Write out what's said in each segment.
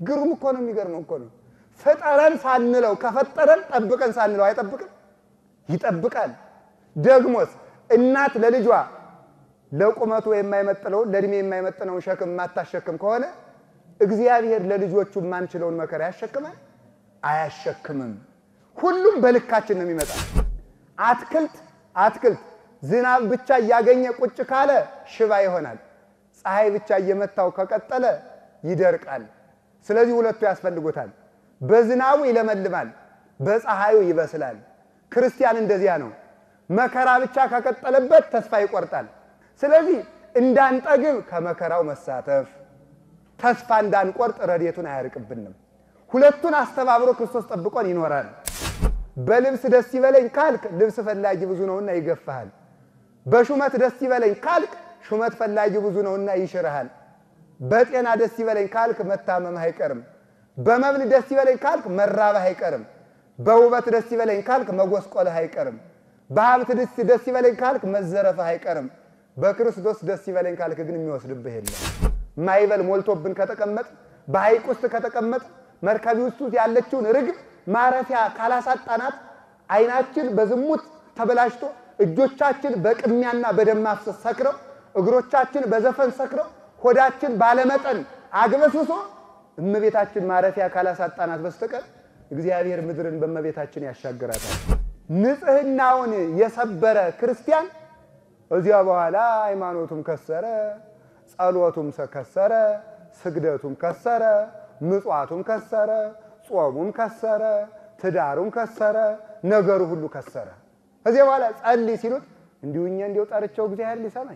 ግሩም እኮ ነው። የሚገርመው እኮ ነው። ፍጠረን ሳንለው ከፈጠረን ጠብቀን ሳንለው አይጠብቅም? ይጠብቃል። ደግሞስ እናት ለልጇ ለቁመቱ የማይመጥነውን ለእድሜ የማይመጥነውን ሸክም የማታሸክም ከሆነ እግዚአብሔር ለልጆቹ የማንችለውን መከራ ያሸክማል? አያሸክምም። ሁሉም በልካችን ነው የሚመጣ። አትክልት አትክልት ዝናብ ብቻ እያገኘ ቁጭ ካለ ሽባ ይሆናል። ፀሐይ ብቻ እየመታው ከቀጠለ ይደርቃል። ስለዚህ ሁለቱ ያስፈልጉታል። በዝናቡ ይለመልማል፣ በፀሐዩ ይበስላል። ክርስቲያን እንደዚያ ነው። መከራ ብቻ ከቀጠለበት ተስፋ ይቆርጣል። ስለዚህ እንዳንጠግብ ከመከራው መሳተፍ፣ ተስፋ እንዳንቆርጥ ረድኤቱን አያርቅብንም። ሁለቱን አስተባብሮ ክርስቶስ ጠብቆን ይኖራል። በልብስ ደስ ይበለኝ ካልክ ልብስ ፈላጊ ብዙ ነውና ይገፋሃል። በሹመት ደስ ይበለኝ ካልክ ሹመት ፈላጊ ብዙ ነውና ይሽርሃል። በጤና ደስ ይበለኝ ካልክ መታመምህ አይቀርም። በመብል ደስ ይበለኝ ካልክ መራብህ አይቀርም። በውበት ደስ ይበለኝ ካልክ መጎስቆልህ አይቀርም። በሀብት ደስ ይበለኝ ካልክ መዘረፍህ አይቀርም። በክርስቶስ ደስ ይበለኝ ካልክ ግን የሚወስድብህ የለም። ማይበል ሞልቶብን ከተቀመጥ በሐይቅ ውስጥ ከተቀመጥ መርከብ ውስጥ ያለችውን ርግብ ማረፊያ ካላሳጣናት ዓይናችን በዝሙት ተበላሽቶ እጆቻችን በቅሚያና በደም ማፍሰስ ሰክረው እግሮቻችን በዘፈን ሰክረው ሆዳችን ባለመጠን አግበስብሶ እመቤታችን ማረፊያ ካላሳጣናት በስተቀር እግዚአብሔር ምድርን በእመቤታችን ያሻግራታል። ንጽሕናውን የሰበረ ክርስቲያን እዚያ በኋላ ሃይማኖቱም ከሰረ፣ ጸሎቱም ከሰረ፣ ስግደቱም ከሰረ፣ ምጽዋቱም ከሰረ፣ ጾሙም ከሰረ፣ ትዳሩም ከሰረ፣ ነገሩ ሁሉ ከሰረ። ከዚያ በኋላ ጸልይ ሲሉት እንዲሁኛ እንዲው ጠርቸው እግዚአብሔር ሊሰማኝ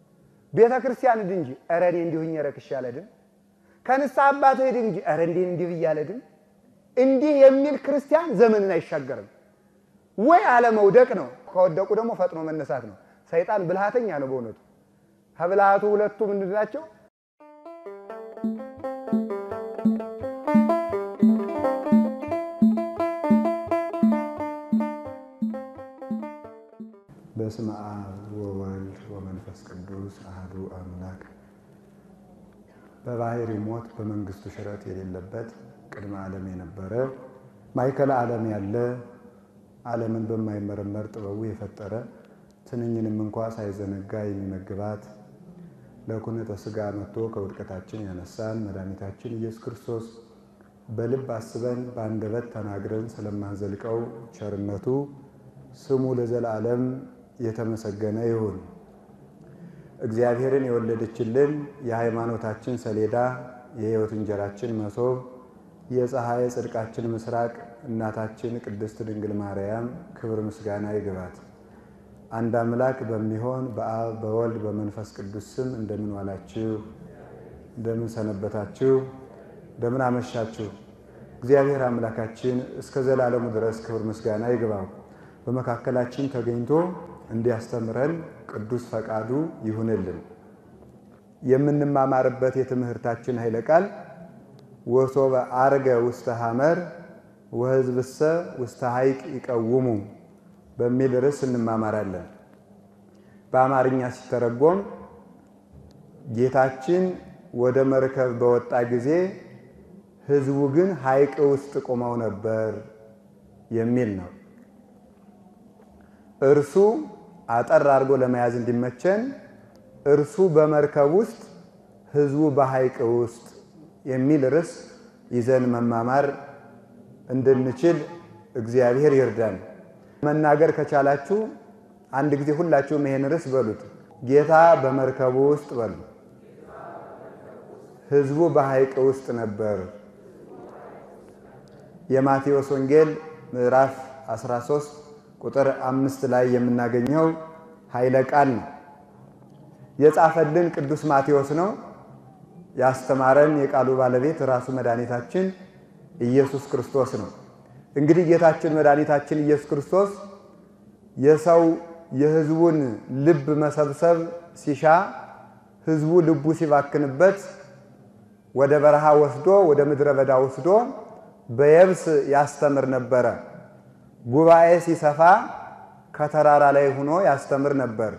ቤተ ክርስቲያን ሂድ እንጂ ኧረ እኔ እንዲሁኝ ረክሼ አልሄድም። ከንስሐ አባት ሂድ እንጂ ኧረ እንዲህ እንዲህ ብዬ አልሄድም። እንዲህ የሚል ክርስቲያን ዘመንን አይሻገርም። ወይ አለመውደቅ ነው፣ ከወደቁ ደግሞ ፈጥኖ መነሳት ነው። ሰይጣን ብልሃተኛ ነው በእውነቱ። ከብልሃቱ ሁለቱ ምንድን ናቸው? በስመ አብ ወወልድ ወመንፈስ ቅዱስ አህዱ አምላክ። በባህሪ ሞት በመንግስቱ ሽረት የሌለበት ቅድመ ዓለም የነበረ ማዕከለ ዓለም ያለ ዓለምን በማይመረመር ጥበቡ የፈጠረ ትንኝንም እንኳ ሳይዘነጋ የሚመግባት ለኩነተ ሥጋ መጥቶ ከውድቀታችን ያነሳን መድኃኒታችን ኢየሱስ ክርስቶስ በልብ አስበን በአንደበት ተናግረን ስለማንዘልቀው ቸርነቱ ስሙ ለዘላለም የተመሰገነ ይሁን። እግዚአብሔርን የወለደችልን የሃይማኖታችን ሰሌዳ የሕይወት እንጀራችን መሶብ የፀሐይ ጽድቃችን ምስራቅ እናታችን ቅድስት ድንግል ማርያም ክብር ምስጋና ይግባት። አንድ አምላክ በሚሆን በአብ በወልድ በመንፈስ ቅዱስ ስም እንደምን ዋላችሁ? እንደምን ሰነበታችሁ? እንደምን አመሻችሁ? እግዚአብሔር አምላካችን እስከ ዘላለሙ ድረስ ክብር ምስጋና ይግባው። በመካከላችን ተገኝቶ እንዲያስተምረን ቅዱስ ፈቃዱ ይሁንልን። የምንማማርበት የትምህርታችን ኃይለ ቃል ወሶበ አርገ ውስተ ሐመር ወሕዝብሰ ውስተ ሐይቅ ይቀውሙ በሚል ርዕስ እንማማራለን። በአማርኛ ሲተረጎም ጌታችን ወደ መርከብ በወጣ ጊዜ ሕዝቡ ግን ሐይቅ ውስጥ ቆመው ነበር የሚል ነው። እርሱ አጠር አድርጎ ለመያዝ እንዲመቸን እርሱ በመርከብ ውስጥ ሕዝቡ በሐይቅ ውስጥ የሚል ርዕስ ይዘን መማማር እንድንችል እግዚአብሔር ይርዳን። መናገር ከቻላችሁ አንድ ጊዜ ሁላችሁም ይሄን ርዕስ በሉት። ጌታ በመርከቡ ውስጥ በሉ። ሕዝቡ በሐይቅ ውስጥ ነበር። የማቴዎስ ወንጌል ምዕራፍ 13 ቁጥር አምስት ላይ የምናገኘው ኃይለ ቃል ነው። የጻፈልን ቅዱስ ማቴዎስ ነው። ያስተማረን የቃሉ ባለቤት ራሱ መድኃኒታችን ኢየሱስ ክርስቶስ ነው። እንግዲህ ጌታችን መድኃኒታችን ኢየሱስ ክርስቶስ የሰው የሕዝቡን ልብ መሰብሰብ ሲሻ ሕዝቡ ልቡ ሲባክንበት ወደ በረሃ ወስዶ ወደ ምድረ በዳ ወስዶ በየብስ ያስተምር ነበረ። ጉባኤ ሲሰፋ ከተራራ ላይ ሆኖ ያስተምር ነበር።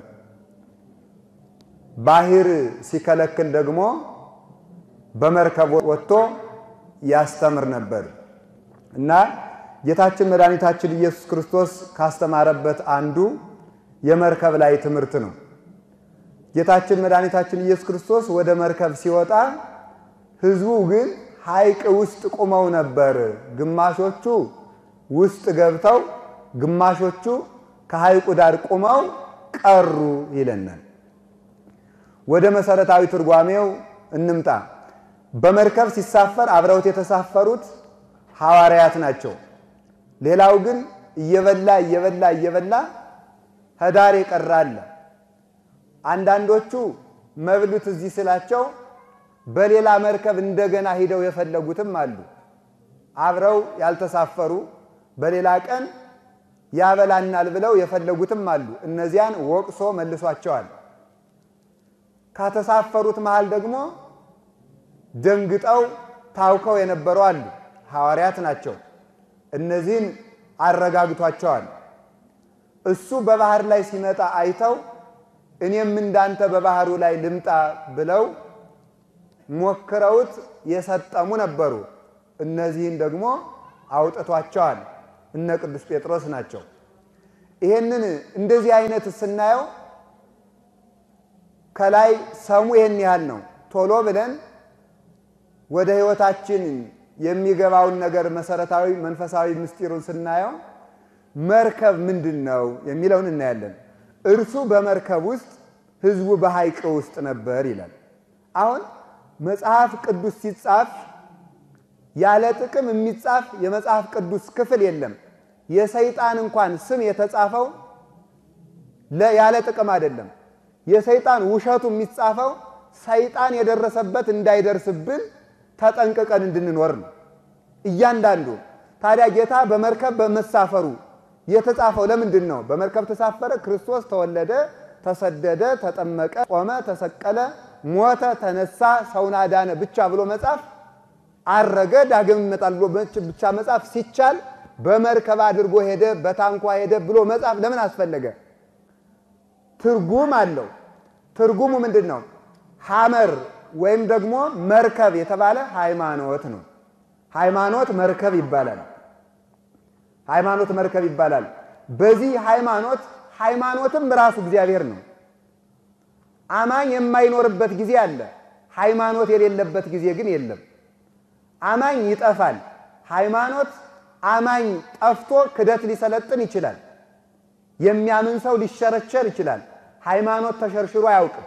ባህር ሲከለክል ደግሞ በመርከብ ወጥቶ ያስተምር ነበር እና ጌታችን መድኃኒታችን ኢየሱስ ክርስቶስ ካስተማረበት አንዱ የመርከብ ላይ ትምህርት ነው። ጌታችን መድኃኒታችን ኢየሱስ ክርስቶስ ወደ መርከብ ሲወጣ ሕዝቡ ግን ሐይቅ ውስጥ ቁመው ነበር። ግማሾቹ ውስጥ ገብተው፣ ግማሾቹ ከሐይቁ ዳር ቁመው ቀሩ ይለናል። ወደ መሰረታዊ ትርጓሜው እንምጣ። በመርከብ ሲሳፈር አብረውት የተሳፈሩት ሐዋርያት ናቸው። ሌላው ግን እየበላ እየበላ እየበላ ህዳር የቀረ አለ። አንዳንዶቹ መብሉት እዚህ ስላቸው በሌላ መርከብ እንደገና ሂደው የፈለጉትም አሉ። አብረው ያልተሳፈሩ በሌላ ቀን ያበላናል ብለው የፈለጉትም አሉ። እነዚያን ወቅሶ መልሷቸዋል። ከተሳፈሩት መሃል ደግሞ ደንግጠው ታውከው የነበሩ አሉ። ሐዋርያት ናቸው። እነዚህን አረጋግቷቸዋል። እሱ በባህር ላይ ሲመጣ አይተው እኔም እንዳንተ በባህሩ ላይ ልምጣ ብለው ሞክረውት የሰጠሙ ነበሩ። እነዚህን ደግሞ አውጥቷቸዋል። እነ ቅዱስ ጴጥሮስ ናቸው። ይሄንን እንደዚህ አይነት ስናየው ከላይ ሰሙ ይሄን ያህል ነው። ቶሎ ብለን ወደ ሕይወታችን የሚገባውን ነገር መሰረታዊ መንፈሳዊ ምስጢሩን ስናየው መርከብ ምንድን ነው የሚለውን እናያለን። እርሱ በመርከብ ውስጥ ሕዝቡ በሐይቅ ውስጥ ነበር ይላል። አሁን መጽሐፍ ቅዱስ ሲጻፍ ያለ ጥቅም የሚጻፍ የመጽሐፍ ቅዱስ ክፍል የለም። የሰይጣን እንኳን ስም የተጻፈው ያለ ጥቅም አይደለም። የሰይጣን ውሸቱ የሚጻፈው ሰይጣን የደረሰበት እንዳይደርስብን ተጠንቅቀን እንድንኖር ነው። እያንዳንዱ ታዲያ ጌታ በመርከብ በመሳፈሩ የተጻፈው ለምንድን ነው? በመርከብ ተሳፈረ፣ ክርስቶስ ተወለደ፣ ተሰደደ፣ ተጠመቀ፣ ቆመ፣ ተሰቀለ፣ ሞተ፣ ተነሳ፣ ሰውን አዳነ ብቻ ብሎ መጻፍ አረገ፣ ዳግም ይመጣል ብሎ ብቻ መጻፍ ሲቻል በመርከብ አድርጎ ሄደ፣ በታንኳ ሄደ ብሎ መጻፍ ለምን አስፈለገ? ትርጉም አለው። ትርጉሙ ምንድን ነው? ሐመር ወይም ደግሞ መርከብ የተባለ ሃይማኖት ነው። ሃይማኖት መርከብ ይባላል። ሃይማኖት መርከብ ይባላል። በዚህ ሃይማኖት ሃይማኖትም ራሱ እግዚአብሔር ነው። አማኝ የማይኖርበት ጊዜ አለ። ሃይማኖት የሌለበት ጊዜ ግን የለም። አማኝ ይጠፋል። ሃይማኖት አማኝ ጠፍቶ ክደት ሊሰለጥን ይችላል። የሚያምን ሰው ሊሸረሸር ይችላል። ሃይማኖት ተሸርሽሮ አያውቅም።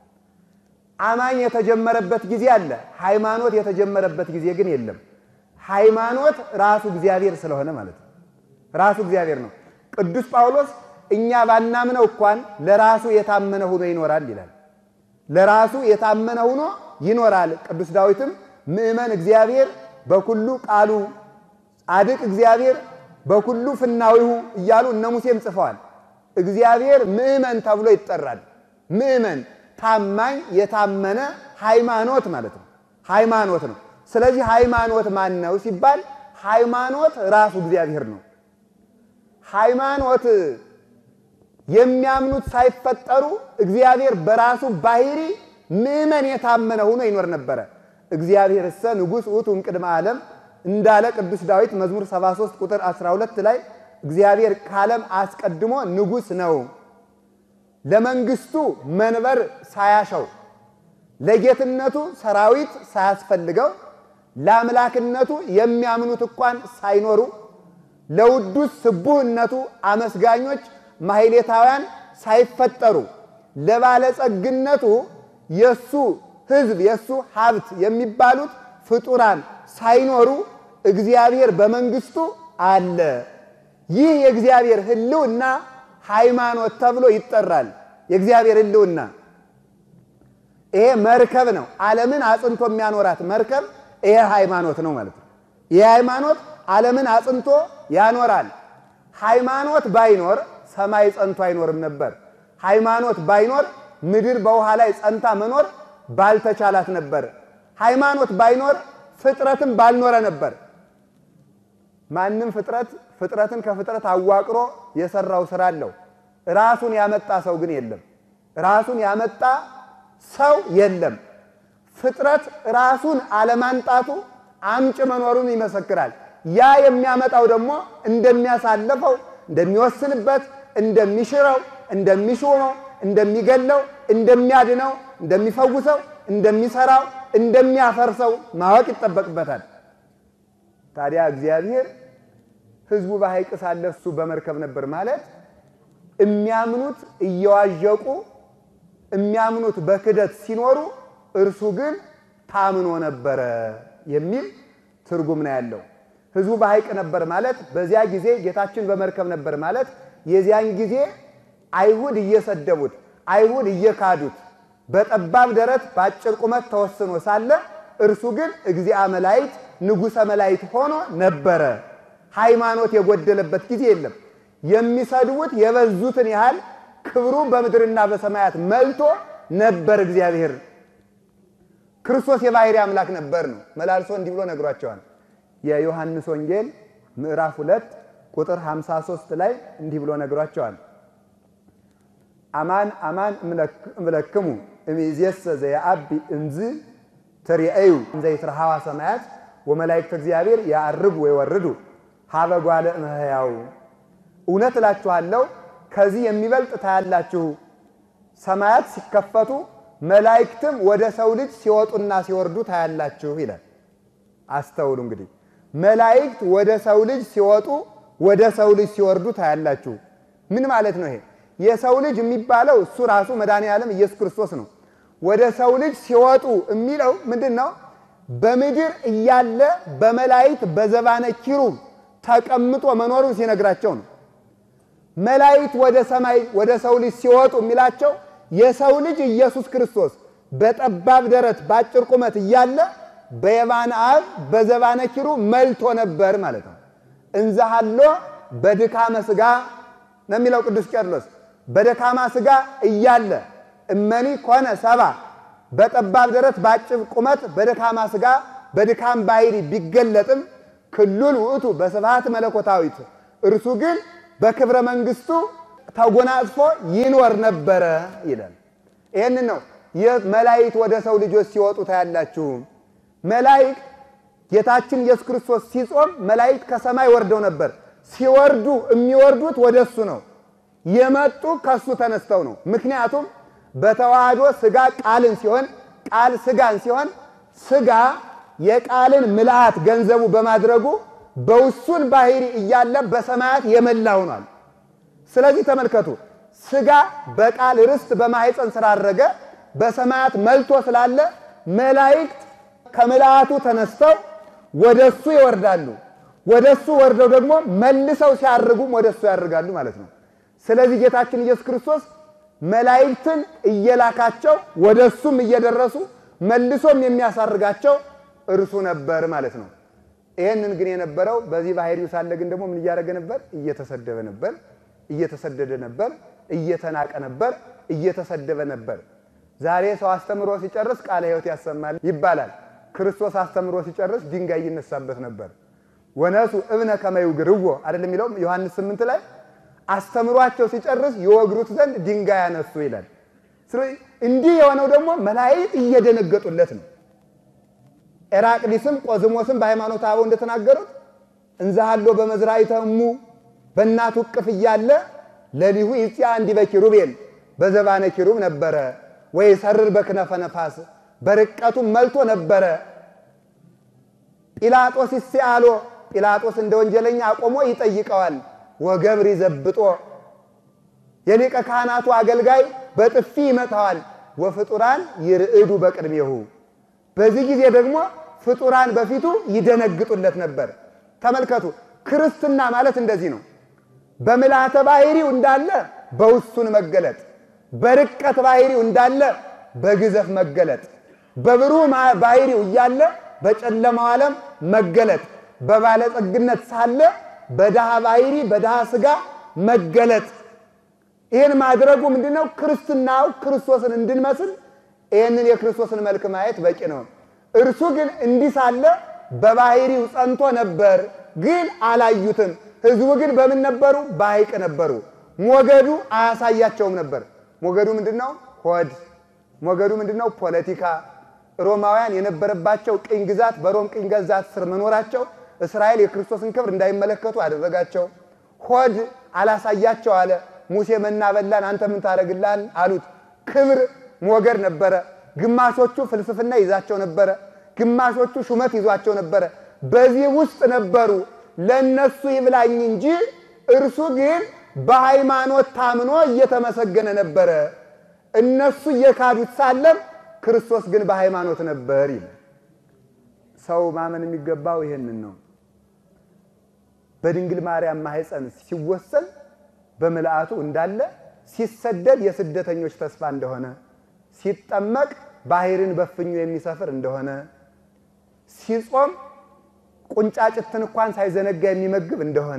አማኝ የተጀመረበት ጊዜ አለ። ሃይማኖት የተጀመረበት ጊዜ ግን የለም። ሃይማኖት ራሱ እግዚአብሔር ስለሆነ ማለት ነው። ራሱ እግዚአብሔር ነው። ቅዱስ ጳውሎስ እኛ ባናምነው እንኳን ለራሱ የታመነ ሆኖ ይኖራል ይላል። ለራሱ የታመነ ሆኖ ይኖራል። ቅዱስ ዳዊትም ምእመን እግዚአብሔር በኩሉ ቃሉ ጻድቅ እግዚአብሔር በኩሉ ፍናዊሁ እያሉ እነ ሙሴም ጽፈዋል። እግዚአብሔር ምእመን ተብሎ ይጠራል። ምእመን ታማኝ፣ የታመነ ሃይማኖት ማለት ነው። ሃይማኖት ነው። ስለዚህ ሃይማኖት ማን ነው ሲባል ሃይማኖት ራሱ እግዚአብሔር ነው። ሃይማኖት የሚያምኑት ሳይፈጠሩ እግዚአብሔር በራሱ ባህሪ ምእመን የታመነ ሆኖ ይኖር ነበረ። እግዚአብሔር እሰ ንጉሥ ውእቱ እምቅድመ ዓለም እንዳለ ቅዱስ ዳዊት መዝሙር 73 ቁጥር 12 ላይ እግዚአብሔር ከዓለም አስቀድሞ ንጉሥ ነው፣ ለመንግስቱ መንበር ሳያሸው፣ ለጌትነቱ ሰራዊት ሳያስፈልገው፣ ለአምላክነቱ የሚያምኑት እንኳን ሳይኖሩ፣ ለውዱስ ስቡህነቱ አመስጋኞች ማሕሌታውያን ሳይፈጠሩ፣ ለባለጸግነቱ የሱ ሕዝብ የሱ ሀብት የሚባሉት ፍጡራን ሳይኖሩ እግዚአብሔር በመንግስቱ አለ። ይህ የእግዚአብሔር ሕልውና ሃይማኖት ተብሎ ይጠራል። የእግዚአብሔር ሕልውና ይሄ መርከብ ነው። ዓለምን አጽንቶ የሚያኖራት መርከብ ይሄ ሃይማኖት ነው ማለት ነው። ይሄ ሃይማኖት ዓለምን አጽንቶ ያኖራል። ሃይማኖት ባይኖር ሰማይ ጸንቶ አይኖርም ነበር። ሃይማኖት ባይኖር ምድር በውሃ ላይ ጸንታ መኖር ባልተቻላት ነበር። ሃይማኖት ባይኖር ፍጥረትም ባልኖረ ነበር። ማንም ፍጥረት ፍጥረትን ከፍጥረት አዋቅሮ የሰራው ስራ አለው። ራሱን ያመጣ ሰው ግን የለም። ራሱን ያመጣ ሰው የለም። ፍጥረት ራሱን አለማንጣቱ አምጭ መኖሩን ይመሰክራል። ያ የሚያመጣው ደግሞ እንደሚያሳልፈው፣ እንደሚወስንበት፣ እንደሚሽረው፣ እንደሚሾመው፣ እንደሚገለው፣ እንደሚያድነው፣ እንደሚፈውሰው፣ እንደሚሰራው፣ እንደሚያፈርሰው ማወቅ ይጠበቅበታል። ታዲያ እግዚአብሔር ሕዝቡ በሐይቅ ሳለ እሱ በመርከብ ነበር ማለት የሚያምኑት እየዋዠቁ የሚያምኑት በክደት ሲኖሩ እርሱ ግን ታምኖ ነበረ የሚል ትርጉም ነው ያለው። ሕዝቡ በሐይቅ ነበር ማለት በዚያ ጊዜ ጌታችን በመርከብ ነበር ማለት የዚያን ጊዜ አይሁድ እየሰደቡት፣ አይሁድ እየካዱት በጠባብ ደረት በአጭር ቁመት ተወስኖ ሳለ እርሱ ግን እግዚአ መላእክት ንጉሠ መላእክት ሆኖ ነበረ። ሃይማኖት የጎደለበት ጊዜ የለም። የሚሰድቡት የበዙትን ያህል ክብሩ በምድርና በሰማያት መልቶ ነበር። እግዚአብሔር ክርስቶስ የባሕርይ አምላክ ነበር ነው መላልሶ እንዲህ ብሎ ነግሯቸዋል። የዮሐንስ ወንጌል ምዕራፍ ሁለት ቁጥር 53 ላይ እንዲህ ብሎ ነግሯቸዋል። አማን አማን እምለክሙ እምይእዜሰ ዘየዐቢ እምዝ ትሬእዩ እንዘ ይትረኃዋ ሰማያት ወመላእክተ እግዚአብሔር ያዕርጉ ወይወርዱ ሀበ ጓለ እመሕያው እውነት እላችኋለሁ ከዚህ የሚበልጥ ታያላችሁ። ሰማያት ሲከፈቱ መላእክትም ወደ ሰው ልጅ ሲወጡና ሲወርዱ ታያላችሁ ይላል። አስተውሉ እንግዲህ መላእክት ወደ ሰው ልጅ ሲወጡ ወደ ሰው ልጅ ሲወርዱ ታያላችሁ። ምን ማለት ነው ይሄ? የሰው ልጅ የሚባለው እሱ ራሱ መድኃኔ ዓለም ኢየሱስ ክርስቶስ ነው። ወደ ሰው ልጅ ሲወጡ የሚለው ምንድን ነው? በምድር እያለ በመላእክት በዘባነ ኪሩብ ተቀምጦ መኖሩን ሲነግራቸው ነው። መላእክት ወደ ሰማይ ወደ ሰው ልጅ ሲወጡ የሚላቸው የሰው ልጅ ኢየሱስ ክርስቶስ በጠባብ ደረት በአጭር ቁመት እያለ በየማነ አብ በዘባነ ኪሩብ መልቶ ነበር ማለት ነው። እንዘሃሎ በድካመ ሥጋ ነው የሚለው ቅዱስ ቄርሎስ። በደካማ ሥጋ እያለ እመኒ ኮነ ሰባ በጠባብ ደረት በአጭር ቁመት በደካማ ሥጋ በድካም ባሕርይ ቢገለጥም ክሉል ውእቱ በስብሐት መለኮታዊት እርሱ ግን በክብረ መንግሥቱ ተጎናጽፎ ይኖር ነበረ ይላል። ይህን ነው መላእክት ወደ ሰው ልጆች ሲወጡ ታያላችሁ። መላእክት ጌታችን ኢየሱስ ክርስቶስ ሲጾም መላእክት ከሰማይ ወርደው ነበር። ሲወርዱ የሚወርዱት ወደ እሱ ነው። የመጡ ከሱ ተነስተው ነው። ምክንያቱም በተዋህዶ ሥጋ ቃልን ሲሆን ቃል ሥጋን ሲሆን ሥጋ የቃልን ምልአት ገንዘቡ በማድረጉ በውሱን ባሕርይ እያለ በሰማያት የመላ ሆኗል። ስለዚህ ተመልከቱ፣ ሥጋ በቃል ርስት በማኅፀን ስላረገ በሰማያት መልቶ ስላለ መላእክት ከምልአቱ ተነስተው ወደ እሱ ይወርዳሉ። ወደ እሱ ወርደው ደግሞ መልሰው ሲያርጉም ወደ እሱ ያርጋሉ ማለት ነው። ስለዚህ ጌታችን ኢየሱስ ክርስቶስ መላእክትን እየላካቸው ወደ እሱም እየደረሱ መልሶም የሚያሳርጋቸው እርሱ ነበር ማለት ነው። ይህንን ግን የነበረው በዚህ ባሕርዩ ሳለ ግን ደግሞ ምን እያደረገ ነበር? እየተሰደበ ነበር፣ እየተሰደደ ነበር፣ እየተናቀ ነበር፣ እየተሰደበ ነበር። ዛሬ ሰው አስተምሮ ሲጨርስ ቃለ ሕይወት ያሰማል ይባላል። ክርስቶስ አስተምሮ ሲጨርስ ድንጋይ ይነሳበት ነበር። ወነሱ እብነ ከመ ይውግርዎ አይደለም የሚለው ዮሐንስ ስምንት ላይ አስተምሯቸው ሲጨርስ ይወግሩት ዘንድ ድንጋይ ያነሱ ይላል። ስለዚህ እንዲህ የሆነው ደግሞ መላእክት እየደነገጡለት ነው። ኤራቅሊስም ቆዝሞስም በሃይማኖተ አበው እንደተናገሩት እንዛሃሎ በመዝራዕተ እሙ በእናቱ እቅፍ እያለ ለሊሁ ይጽያ እንዲህ በኪሩቤል በዘባነ ኪሩብ ነበረ ወይ ሰርር በክነፈ ነፋስ በርቀቱም መልቶ ነበረ። ጲላጦስ ይስአሎ ጲላጦስ እንደ ወንጀለኛ አቆሞ ይጠይቀዋል። ወገብር ይዘብጦ የሊቀ ካህናቱ አገልጋይ በጥፊ ይመታዋል። ወፍጡራን ይርዕዱ በቅድሜሁ በዚህ ጊዜ ደግሞ ፍጡራን በፊቱ ይደነግጡለት ነበር። ተመልከቱ፣ ክርስትና ማለት እንደዚህ ነው። በምልአተ ባሕርዩ እንዳለ በውሱን መገለጥ፣ በርቀት ባሕርዩ እንዳለ በግዘፍ መገለጥ፣ በብሩህ ባሕርዩ እያለ በጨለማው ዓለም መገለጥ፣ በባለጸግነት ሳለ በድሃ ባሕርይ በድሃ ሥጋ መገለጥ። ይህን ማድረጉ ምንድነው? ክርስትናው ክርስቶስን እንድንመስል ይህንን የክርስቶስን መልክ ማየት በቂ ነው። እርሱ ግን እንዲህ ሳለ በባሕርዩ ጸንቶ ነበር፣ ግን አላዩትም። ሕዝቡ ግን በምን ነበሩ? በሐይቅ ነበሩ። ሞገዱ አያሳያቸውም ነበር። ሞገዱ ምንድን ነው? ሆድ። ሞገዱ ምንድን ነው? ፖለቲካ። ሮማውያን የነበረባቸው ቅኝ ግዛት በሮም ቅኝ ግዛት ስር መኖራቸው እስራኤል የክርስቶስን ክብር እንዳይመለከቱ አደረጋቸው። ሆድ አላሳያቸው አለ። ሙሴ መና በላን፣ አንተ ምን ታደርግላን አሉት። ክብር ሞገድ ነበረ። ግማሾቹ ፍልስፍና ይዛቸው ነበረ፣ ግማሾቹ ሹመት ይዟቸው ነበረ። በዚህ ውስጥ ነበሩ። ለእነሱ ይብላኝ እንጂ እርሱ ግን በሃይማኖት ታምኖ እየተመሰገነ ነበረ። እነሱ እየካዱት ሳለም ክርስቶስ ግን በሃይማኖት ነበር ይል ሰው ማመን የሚገባው ይሄንን ነው። በድንግል ማርያም ማህፀን ሲወሰን በምልአቱ እንዳለ፣ ሲሰደድ የስደተኞች ተስፋ እንደሆነ፣ ሲጠመቅ ባህርን በፍኙ የሚሰፍር እንደሆነ፣ ሲጾም ቁንጫጭትን እንኳን ሳይዘነጋ የሚመግብ እንደሆነ፣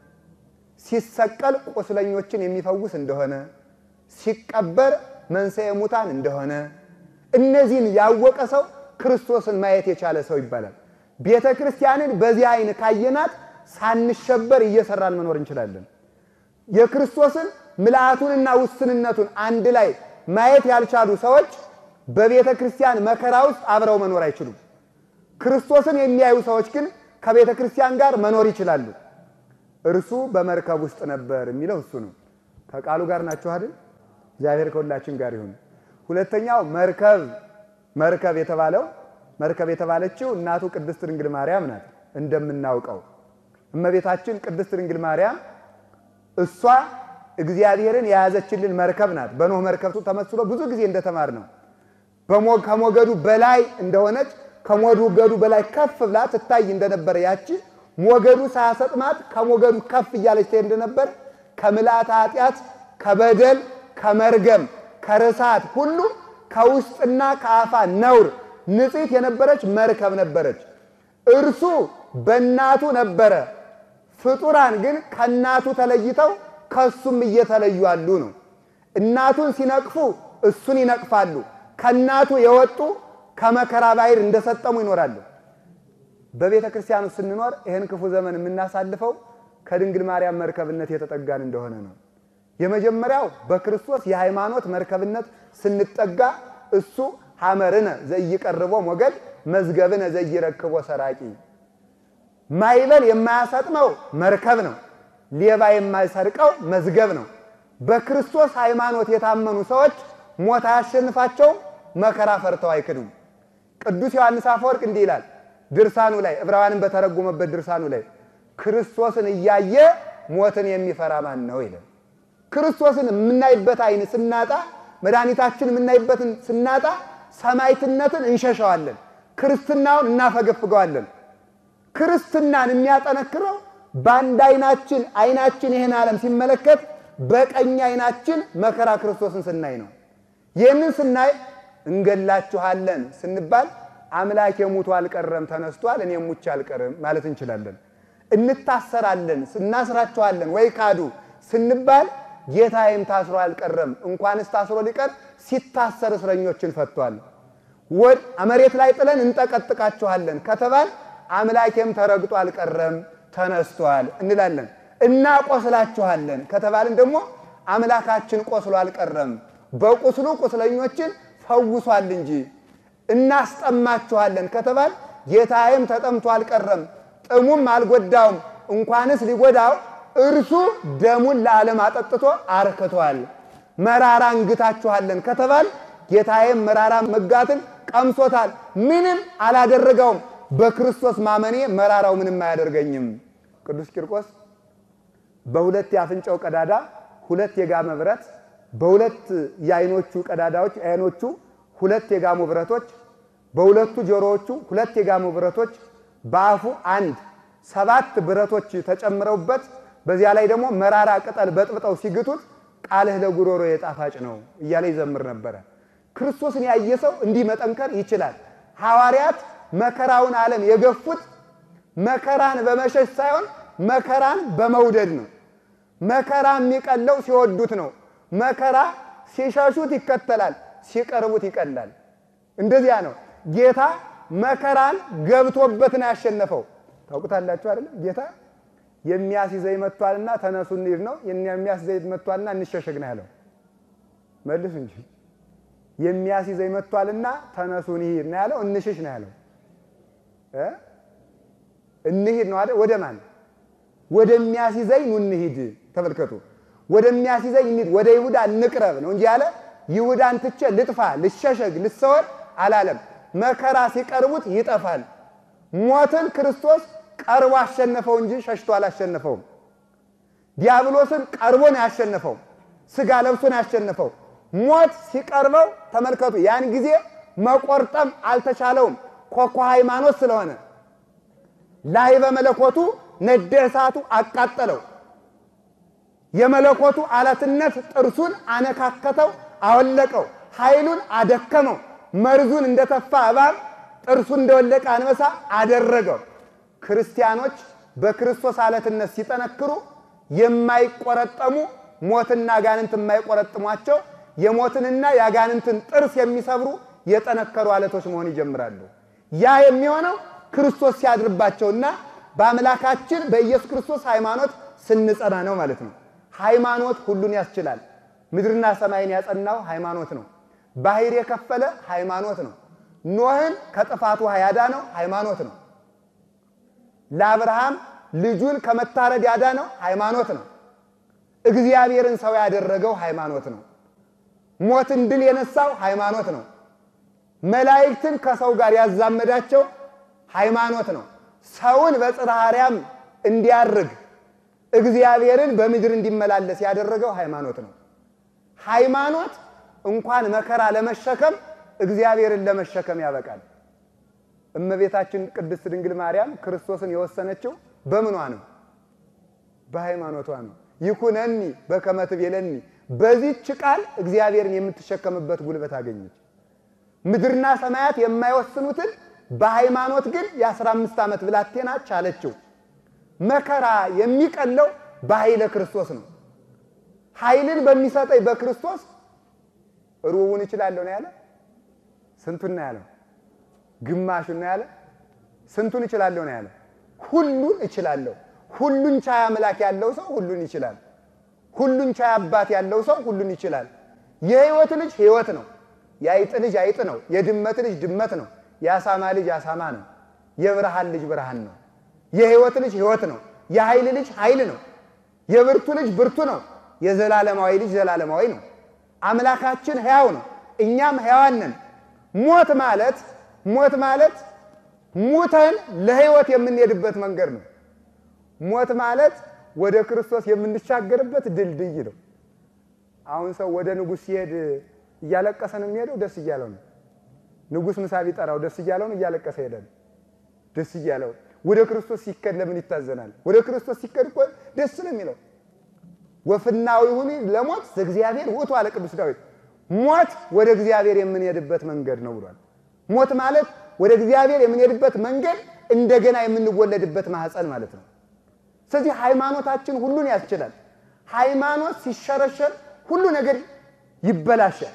ሲሰቀል ቁስለኞችን የሚፈውስ እንደሆነ፣ ሲቀበር መንሥኤ ሙታን እንደሆነ እነዚህን ያወቀ ሰው ክርስቶስን ማየት የቻለ ሰው ይባላል። ቤተ ክርስቲያንን በዚህ አይን ካየናት ሳንሸበር እየሰራን መኖር እንችላለን። የክርስቶስን ምልአቱንና ውስንነቱን አንድ ላይ ማየት ያልቻሉ ሰዎች በቤተ ክርስቲያን መከራ ውስጥ አብረው መኖር አይችሉም። ክርስቶስን የሚያዩ ሰዎች ግን ከቤተ ክርስቲያን ጋር መኖር ይችላሉ። እርሱ በመርከብ ውስጥ ነበር የሚለው እሱ ነው። ከቃሉ ጋር ናችሁ አይደል? እግዚአብሔር ከሁላችን ጋር ይሁን። ሁለተኛው መርከብ መርከብ የተባለው መርከብ የተባለችው እናቱ ቅድስት ድንግል ማርያም ናት። እንደምናውቀው እመቤታችን ቅድስት ድንግል ማርያም እሷ እግዚአብሔርን የያዘችልን መርከብ ናት። በኖህ መርከብ ተመስሎ ብዙ ጊዜ እንደተማር ነው ከሞገዱ በላይ እንደሆነች ከሞገዱ በላይ ከፍ ብላ ትታይ እንደነበረ ያቺ ሞገዱ ሳያሰጥማት ከሞገዱ ከፍ እያለች ትሄድ እንደነበር ከምልአተ ኃጢአት ከበደል ከመርገም ከርሳት ሁሉ ከውስጥና ከአፋ ነውር ንጽሕት የነበረች መርከብ ነበረች። እርሱ በእናቱ ነበረ። ፍጡራን ግን ከእናቱ ተለይተው ከእሱም እየተለዩ አሉ ነው። እናቱን ሲነቅፉ እሱን ይነቅፋሉ። ከእናቱ የወጡ ከመከራ ባሕር እንደሰጠሙ ይኖራሉ። በቤተ ክርስቲያኑ ስንኖር ይህን ክፉ ዘመን የምናሳልፈው ከድንግል ማርያም መርከብነት የተጠጋን እንደሆነ ነው። የመጀመሪያው በክርስቶስ የሃይማኖት መርከብነት ስንጠጋ እሱ ሐመርነ ዘይቀርቦ ሞገድ መዝገብነ ዘይረክቦ ሰራቂ ማይበል የማያሰጥመው መርከብ ነው። ሌባ የማይሰርቀው መዝገብ ነው። በክርስቶስ ሃይማኖት የታመኑ ሰዎች ሞት አያሸንፋቸውም፣ መከራ ፈርተው አይክዱም። ቅዱስ ዮሐንስ አፈወርቅ እንዲህ ይላል ድርሳኑ ላይ ዕብራውያንን በተረጎመበት ድርሳኑ ላይ ክርስቶስን እያየ ሞትን የሚፈራ ማን ነው ይላል። ክርስቶስን የምናይበት አይን ስናጣ መድኃኒታችን የምናይበትን ስናጣ ሰማዕትነትን እንሸሸዋለን፣ ክርስትናውን እናፈገፍገዋለን። ክርስትናን የሚያጠነክረው በአንድ አይናችን አይናችን ይህን ዓለም ሲመለከት በቀኝ አይናችን መከራ ክርስቶስን ስናይ ነው። ይህንን ስናይ እንገላችኋለን ስንባል አምላክ የሙቱ አልቀረም ተነስቷል፣ እኔ ሙቼ አልቀርም ማለት እንችላለን። እንታሰራለን እናስራችኋለን ወይ ካዱ ስንባል ጌታዬም ታስሮ አልቀረም እንኳንስ ታስሮ ሊቀር ሲታሰር እስረኞችን ፈቷል። ወድ መሬት ላይ ጥለን እንጠቀጥቃችኋለን ከተባል አምላኬም ተረግጦ አልቀረም ተነስቷል እንላለን። እናቆስላችኋለን ከተባልን ደግሞ አምላካችን ቆስሎ አልቀረም በቁስሉ ቁስለኞችን ፈውሷል እንጂ። እናስጠማችኋለን ከተባል ጌታዬም ተጠምቶ አልቀረም ጥሙም አልጎዳውም እንኳንስ ሊጎዳው እርሱ ደሙን ለዓለም አጠጥቶ አርክቷል። መራራ እንግታችኋለን ከተባል ጌታዬም መራራ መጋትን ቀምሶታል፣ ምንም አላደረገውም። በክርስቶስ ማመኔ መራራው ምንም አያደርገኝም። ቅዱስ ቂርቆስ በሁለት የአፍንጫው ቀዳዳ ሁለት የጋመ ብረት፣ በሁለት የአይኖቹ ቀዳዳዎች አይኖቹ ሁለት የጋሙ ብረቶች፣ በሁለቱ ጆሮዎቹ ሁለት የጋሙ ብረቶች፣ በአፉ አንድ ሰባት ብረቶች ተጨምረውበት በዚያ ላይ ደግሞ መራራ ቅጠል በጥብጠው ሲግቱት ቃልህ ለጉሮሮ የጣፋጭ ነው እያለ ይዘምር ነበረ። ክርስቶስን ያየ ሰው እንዲህ መጠንከር ይችላል። ሐዋርያት መከራውን ዓለም የገፉት መከራን በመሸሽ ሳይሆን መከራን በመውደድ ነው። መከራ የሚቀለው ሲወዱት ነው። መከራ ሲሸሹት ይከተላል፣ ሲቀርቡት ይቀላል። እንደዚያ ነው። ጌታ መከራን ገብቶበት ነው ያሸነፈው። ታውቁታላችሁ አይደለም? ጌታ የሚያስይዘኝ መጥቷልና ተነሱ እንሂድ ነው። የሚያስይዘኝ መጥቷልና እንሸሸግ ነው ያለው። መልሱ እንጂ የሚያስይዘኝ መጥቷልና ተነሱ እንሂድ ነው ያለው። እንሽሽ ነው ያለው። እ እንሂድ ነው አይደል? ወደ ማን? ወደሚያስይዘኝ ኑ እንሂድ። ተመልከቱ፣ ወደሚያስይዘኝ እንሂድ፣ ወደ ይሁዳ እንቅረብ ነው እንጂ ያለ ይሁዳን ትቼ ልጥፋ፣ ልሸሸግ፣ ልሰወር አላለም። መከራ ሲቀርቡት ይጠፋል። ሞትን ክርስቶስ ቀርቦ አሸነፈው እንጂ ሸሽቶ አላሸነፈውም። ዲያብሎስን ቀርቦ ነው ያሸነፈው። ስጋ ለብሶ ነው ያሸነፈው። ሞት ሲቀርበው ተመልከቱ፣ ያን ጊዜ መቆርጠም አልተቻለውም። ኮኮ ሃይማኖት ስለሆነ ላይ በመለኮቱ ነደ እሳቱ አቃጠለው። የመለኮቱ አለትነት ጥርሱን አነካከተው፣ አወለቀው፣ ኃይሉን አደከመው። መርዙን እንደተፋ እባብ ጥርሱን እንደወለቀ አንበሳ አደረገው። ክርስቲያኖች በክርስቶስ አለትነት ሲጠነክሩ የማይቆረጠሙ ሞትና አጋንንት የማይቆረጥሟቸው የሞትንና የአጋንንትን ጥርስ የሚሰብሩ የጠነከሩ አለቶች መሆን ይጀምራሉ። ያ የሚሆነው ክርስቶስ ሲያድርባቸውና በአምላካችን በኢየሱስ ክርስቶስ ሃይማኖት ስንጸና ነው ማለት ነው። ሃይማኖት ሁሉን ያስችላል። ምድርና ሰማይን ያጸናው ሃይማኖት ነው። ባህር የከፈለ ሃይማኖት ነው። ኖህን ከጥፋቱ ያዳነው ሃይማኖት ነው። ለአብርሃም ልጁን ከመታረድ ያዳነው ሃይማኖት ነው። እግዚአብሔርን ሰው ያደረገው ሃይማኖት ነው። ሞትን ድል የነሳው ሃይማኖት ነው። መላእክትን ከሰው ጋር ያዛመዳቸው ሃይማኖት ነው። ሰውን በጽርሐ አርያም እንዲያርግ እግዚአብሔርን በምድር እንዲመላለስ ያደረገው ሃይማኖት ነው። ሃይማኖት እንኳን መከራ ለመሸከም እግዚአብሔርን ለመሸከም ያበቃል። እመቤታችን ቅድስት ድንግል ማርያም ክርስቶስን የወሰነችው በምኗ ነው? በሃይማኖቷ ነው። ይኩነኒ በከመ ትቤለኒ፣ በዚህች ቃል እግዚአብሔርን የምትሸከምበት ጉልበት አገኘች። ምድርና ሰማያት የማይወስኑትን በሃይማኖት ግን የአስራ አምስት ዓመት ብላቴና ቻለችው። መከራ የሚቀለው በኃይለ ክርስቶስ ነው። ኃይልን በሚሰጠኝ በክርስቶስ ሩቡን እችላለሁ ነው ያለ። ስንቱን ነው ያለው? ግማሹን ነው ያለ። ስንቱን እችላለሁ ነው ያለ? ሁሉን እችላለሁ። ሁሉን ቻይ አምላክ ያለው ሰው ሁሉን ይችላል። ሁሉን ቻይ አባት ያለው ሰው ሁሉን ይችላል። የሕይወት ልጅ ሕይወት ነው። የአይጥ ልጅ አይጥ ነው። የድመት ልጅ ድመት ነው። የአሳማ ልጅ አሳማ ነው። የብርሃን ልጅ ብርሃን ነው። የሕይወት ልጅ ሕይወት ነው። የኃይል ልጅ ኃይል ነው። የብርቱ ልጅ ብርቱ ነው። የዘላለማዊ ልጅ ዘላለማዊ ነው። አምላካችን ሕያው ነው። እኛም ሕያዋን ነን። ሞት ማለት ሞት ማለት ሙተን ለሕይወት የምንሄድበት መንገድ ነው። ሞት ማለት ወደ ክርስቶስ የምንሻገርበት ድልድይ ነው። አሁን ሰው ወደ ንጉሥ ሲሄድ እያለቀሰ ነው የሚሄደው? ደስ እያለው ነው። ንጉሥ ምሳ ቢጠራው ደስ እያለው ነው? እያለቀሰ ሄዳል? ደስ እያለው። ወደ ክርስቶስ ሲከድ ለምን ይታዘናል? ወደ ክርስቶስ ሲከድ እኮ ደስ ነው የሚለው። ወፍናዊ ሁኒ ለሞት ዘእግዚአብሔር ውእቱ አለ ቅዱስ ዳዊት። ሞት ወደ እግዚአብሔር የምንሄድበት መንገድ ነው ብሏል። ሞት ማለት ወደ እግዚአብሔር የምንሄድበት መንገድ እንደገና የምንወለድበት ማህፀን ማለት ነው። ስለዚህ ሃይማኖታችን ሁሉን ያስችላል። ሃይማኖት ሲሸረሸር ሁሉ ነገር ይበላሻል።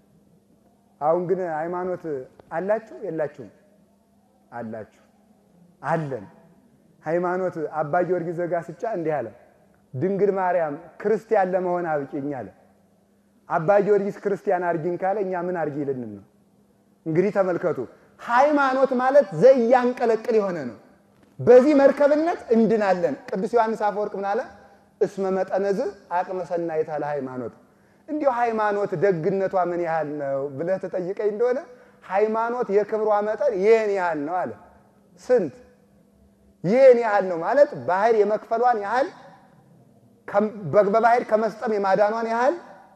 አሁን ግን ሃይማኖት አላችሁ የላችሁም? አላችሁ። አለን። ሃይማኖት አባ ጊዮርጊስ ዘጋስጫ እንዲህ አለ፣ ድንግል ማርያም ክርስቲያን ለመሆን አብቂኝ አለ። አባ ጊዮርጊስ ክርስቲያን አርጊኝ ካለ እኛ ምን አርጊ ልንም ነው? እንግዲህ ተመልከቱ። ሃይማኖት ማለት ዘያንቀለቅል የሆነ ነው። በዚህ መርከብነት እንድናለን። ቅዱስ ዮሐንስ አፈወርቅ ምን አለ? እስመ መጠነዝ አቅመ ሰናይታ ለሃይማኖት እንዲሁ ሃይማኖት ደግነቷ ምን ያህል ነው ብለህ ተጠይቀኝ እንደሆነ ሃይማኖት የክብሯ መጠን ይህን ያህል ነው አለ። ስንት? ይህን ያህል ነው ማለት ባህር የመክፈሏን ያህል፣ በባህር ከመስጠም የማዳኗን ያህል፣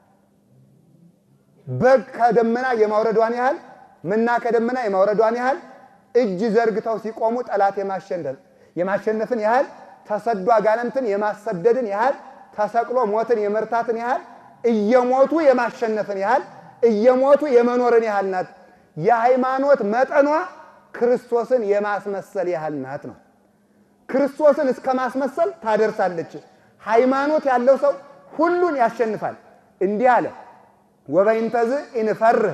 በግ ከደመና የማውረዷን ያህል፣ መና ከደመና የማውረዷን ያህል፣ እጅ ዘርግተው ሲቆሙ ጠላት የማሸነፍን ያህል፣ ተሰዶ አጋንንትን የማሰደድን ያህል፣ ተሰቅሎ ሞትን የመርታትን ያህል እየሞቱ የማሸነፍን ያህል እየሞቱ የመኖርን ያህል ናት። የሃይማኖት መጠኗ ክርስቶስን የማስመሰል ያህል ናት ነው። ክርስቶስን እስከ ማስመሰል ታደርሳለች። ሃይማኖት ያለው ሰው ሁሉን ያሸንፋል። እንዲህ አለ፣ ወበይንተዝ ኢንፈርህ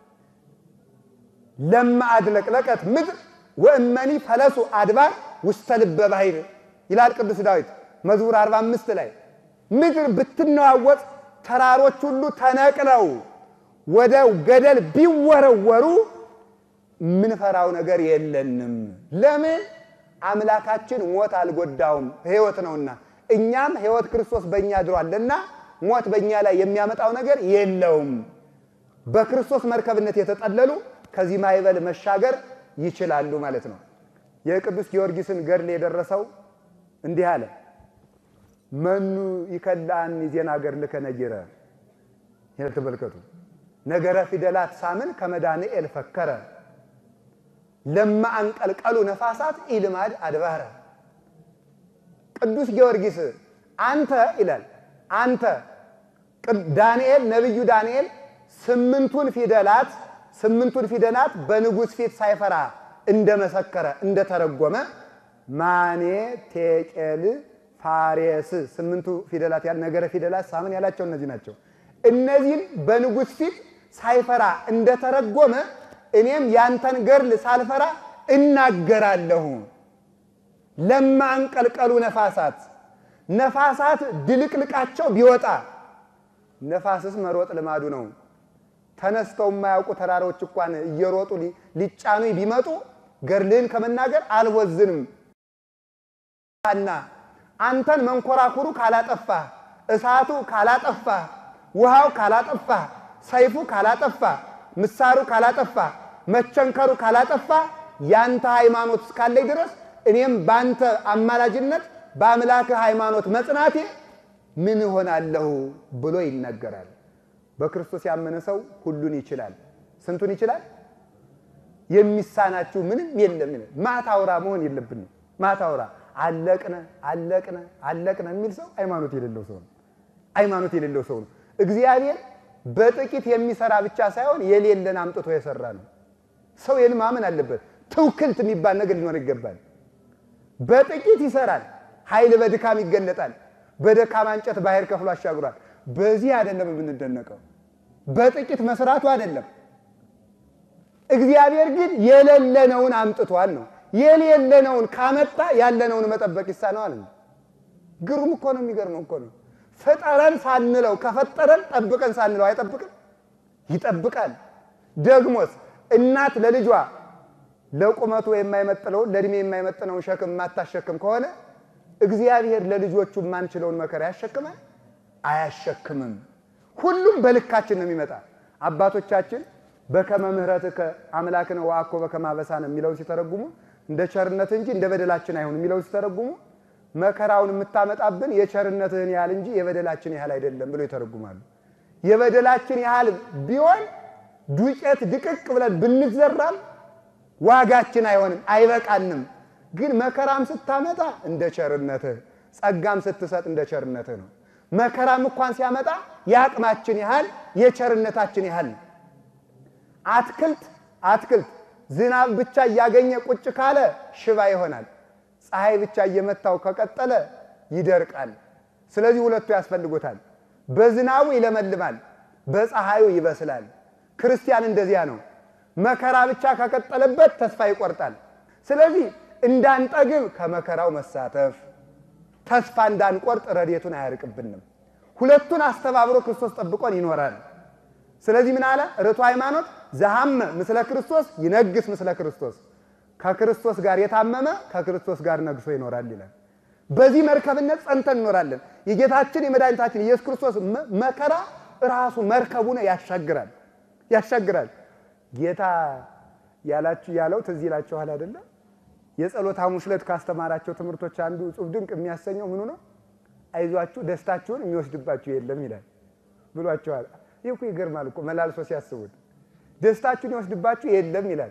ለማ አድለቅለቀት ምድር ወእመኒ ፈለሱ አድባር ውስተ ልበ ባሕር ይላል ቅዱስ ዳዊት መዝሙር 45 ላይ ምድር ብትነዋወጥ ተራሮች ሁሉ ተነቅለው ወደ ገደል ቢወረወሩ የምንፈራው ነገር የለንም። ለምን? አምላካችን ሞት አልጎዳውም፣ ሕይወት ነውና። እኛም ሕይወት ክርስቶስ በእኛ አድሯልና ሞት በእኛ ላይ የሚያመጣው ነገር የለውም። በክርስቶስ መርከብነት የተጠለሉ ከዚህ ማዕበል መሻገር ይችላሉ ማለት ነው። የቅዱስ ጊዮርጊስን ገድል የደረሰው እንዲህ አለ። መኑ ይከላን ዜና ገድልከ ነጊረ ይሄን ተመልከቱ። ነገረ ፊደላት ሳምን ከመዳንኤል ፈከረ ለማ አንቀልቀሉ ነፋሳት ኢልማድ አድባረ። ቅዱስ ጊዮርጊስ አንተ ይላል አንተ ዳንኤል ነቢዩ ዳንኤል ስምንቱን ፊደላት ስምንቱን ፊደላት በንጉሥ ፊት ሳይፈራ እንደመሰከረ እንደተረጎመ ማኔ ቴቄል ፋሬስ ስምንቱ ፊደላት ያል ነገረ ፊደላት ሳምን ያላቸው እነዚህ ናቸው። እነዚህን በንጉሥ ፊት ሳይፈራ እንደተረጎመ እኔም ያንተን ገድል ሳልፈራ እናገራለሁ። ለማ አንቀልቀሉ ነፋሳት ነፋሳት ድልቅልቃቸው ቢወጣ ነፋስስ መሮጥ ልማዱ ነው። ተነስተው የማያውቁ ተራሮች እንኳን እየሮጡ ሊጫኑ ቢመጡ ገድልህን ከመናገር አልወዝንም እና አንተን መንኮራኩሩ ካላጠፋ፣ እሳቱ ካላጠፋ፣ ውሃው ካላጠፋ፣ ሰይፉ ካላጠፋ፣ ምሳሩ ካላጠፋ፣ መቸንከሩ ካላጠፋ ያንተ ሃይማኖት እስካለኝ ድረስ እኔም በአንተ አማላጅነት በአምላክህ ሃይማኖት መጽናቴ ምን እሆናለሁ ብሎ ይናገራል። በክርስቶስ ያመነ ሰው ሁሉን ይችላል። ስንቱን ይችላል? የሚሳናችሁ ምንም የለም። ማታውራ መሆን የለብንም። ማታውራ አለቅነ አለቅነ አለቅነ የሚል ሰው ሃይማኖት የሌለው ሰው ነው። ሃይማኖት የሌለው ሰው ነው። እግዚአብሔር በጥቂት የሚሰራ ብቻ ሳይሆን የሌለን አምጥቶ የሰራ ነው። ሰው ይህን ማመን አለበት። ትውክልት የሚባል ነገር ሊኖር ይገባል። በጥቂት ይሰራል፣ ኃይል በድካም ይገለጣል። በደካማ እንጨት ባህር ከፍሎ አሻግሯል። በዚህ አይደለም የምንደነቀው፣ በጥቂት መስራቱ አይደለም። እግዚአብሔር ግን የሌለነውን አምጥቷል ነው። የሌለነውን ካመጣ ያለነውን መጠበቅ ይሳነዋል ነው። ግሩም እኮ ነው። የሚገርመው እኮ ነው። ፍጠረን ሳንለው ከፈጠረን ጠብቀን ሳንለው አይጠብቅም? ይጠብቃል። ደግሞስ እናት ለልጇ ለቁመቱ የማይመጥነውን ለእድሜ የማይመጥነውን ሸክም የማታሸክም ከሆነ እግዚአብሔር ለልጆቹ የማንችለውን መከራ ያሸክማል? አያሸክምም። ሁሉም በልካችን ነው የሚመጣ። አባቶቻችን በከመ ምሕረትከ አምላክነ ወአኮ በከመ አበሳነ የሚለውን ሲተረጉሙ እንደ ቸርነት እንጂ እንደ በደላችን አይሁን የሚለውን ሲተረጉሙ መከራውን የምታመጣብን የቸርነትህን ያህል እንጂ የበደላችን ያህል አይደለም ብሎ ይተረጉማሉ። የበደላችን ያህል ቢሆን ዱቄት ድቅቅ ብለን ብንዘራም ዋጋችን አይሆንም፣ አይበቃንም። ግን መከራም ስታመጣ እንደ ቸርነትህ፣ ጸጋም ስትሰጥ እንደ ቸርነትህ ነው። መከራም እንኳን ሲያመጣ የአቅማችን ያህል የቸርነታችን ያህል ነው። አትክልት አትክልት ዝናብ ብቻ እያገኘ ቁጭ ካለ ሽባ ይሆናል። ፀሐይ ብቻ እየመታው ከቀጠለ ይደርቃል። ስለዚህ ሁለቱ ያስፈልጉታል። በዝናቡ ይለመልማል፣ በፀሐዩ ይበስላል። ክርስቲያን እንደዚያ ነው። መከራ ብቻ ከቀጠለበት ተስፋ ይቆርጣል። ስለዚህ እንዳንጠግብ ከመከራው መሳተፍ፣ ተስፋ እንዳንቆርጥ ረድኤቱን አያርቅብንም። ሁለቱን አስተባብሮ ክርስቶስ ጠብቆን ይኖራል። ስለዚህ ምን አለ ርቱ ሃይማኖት ዘሐመ ምስለ ክርስቶስ ይነግስ ምስለ ክርስቶስ ከክርስቶስ ጋር የታመመ ከክርስቶስ ጋር ነግሶ ይኖራል ይላል። በዚህ መርከብነት ጸንተን እንኖራለን። የጌታችን የመድኃኒታችን ኢየሱስ ክርስቶስ መከራ ራሱ መርከቡ ነው፣ ያሻግራል ያሻግራል። ጌታ ያላችሁ ያለው ትዝ ይላችኋል አይደለም? የጸሎት ሐሙስ ዕለት ካስተማራቸው ትምህርቶች አንዱ እጹብ ድንቅ የሚያሰኘው ምኑ ነው? አይዟችሁ ደስታችሁን የሚወስድባችሁ የለም ይላል ብሏቸዋል። ይህ እኮ ይገርማል እኮ መላልሶ ሲያስቡት ደስታችሁን ይወስድባችሁ የለም ይላል።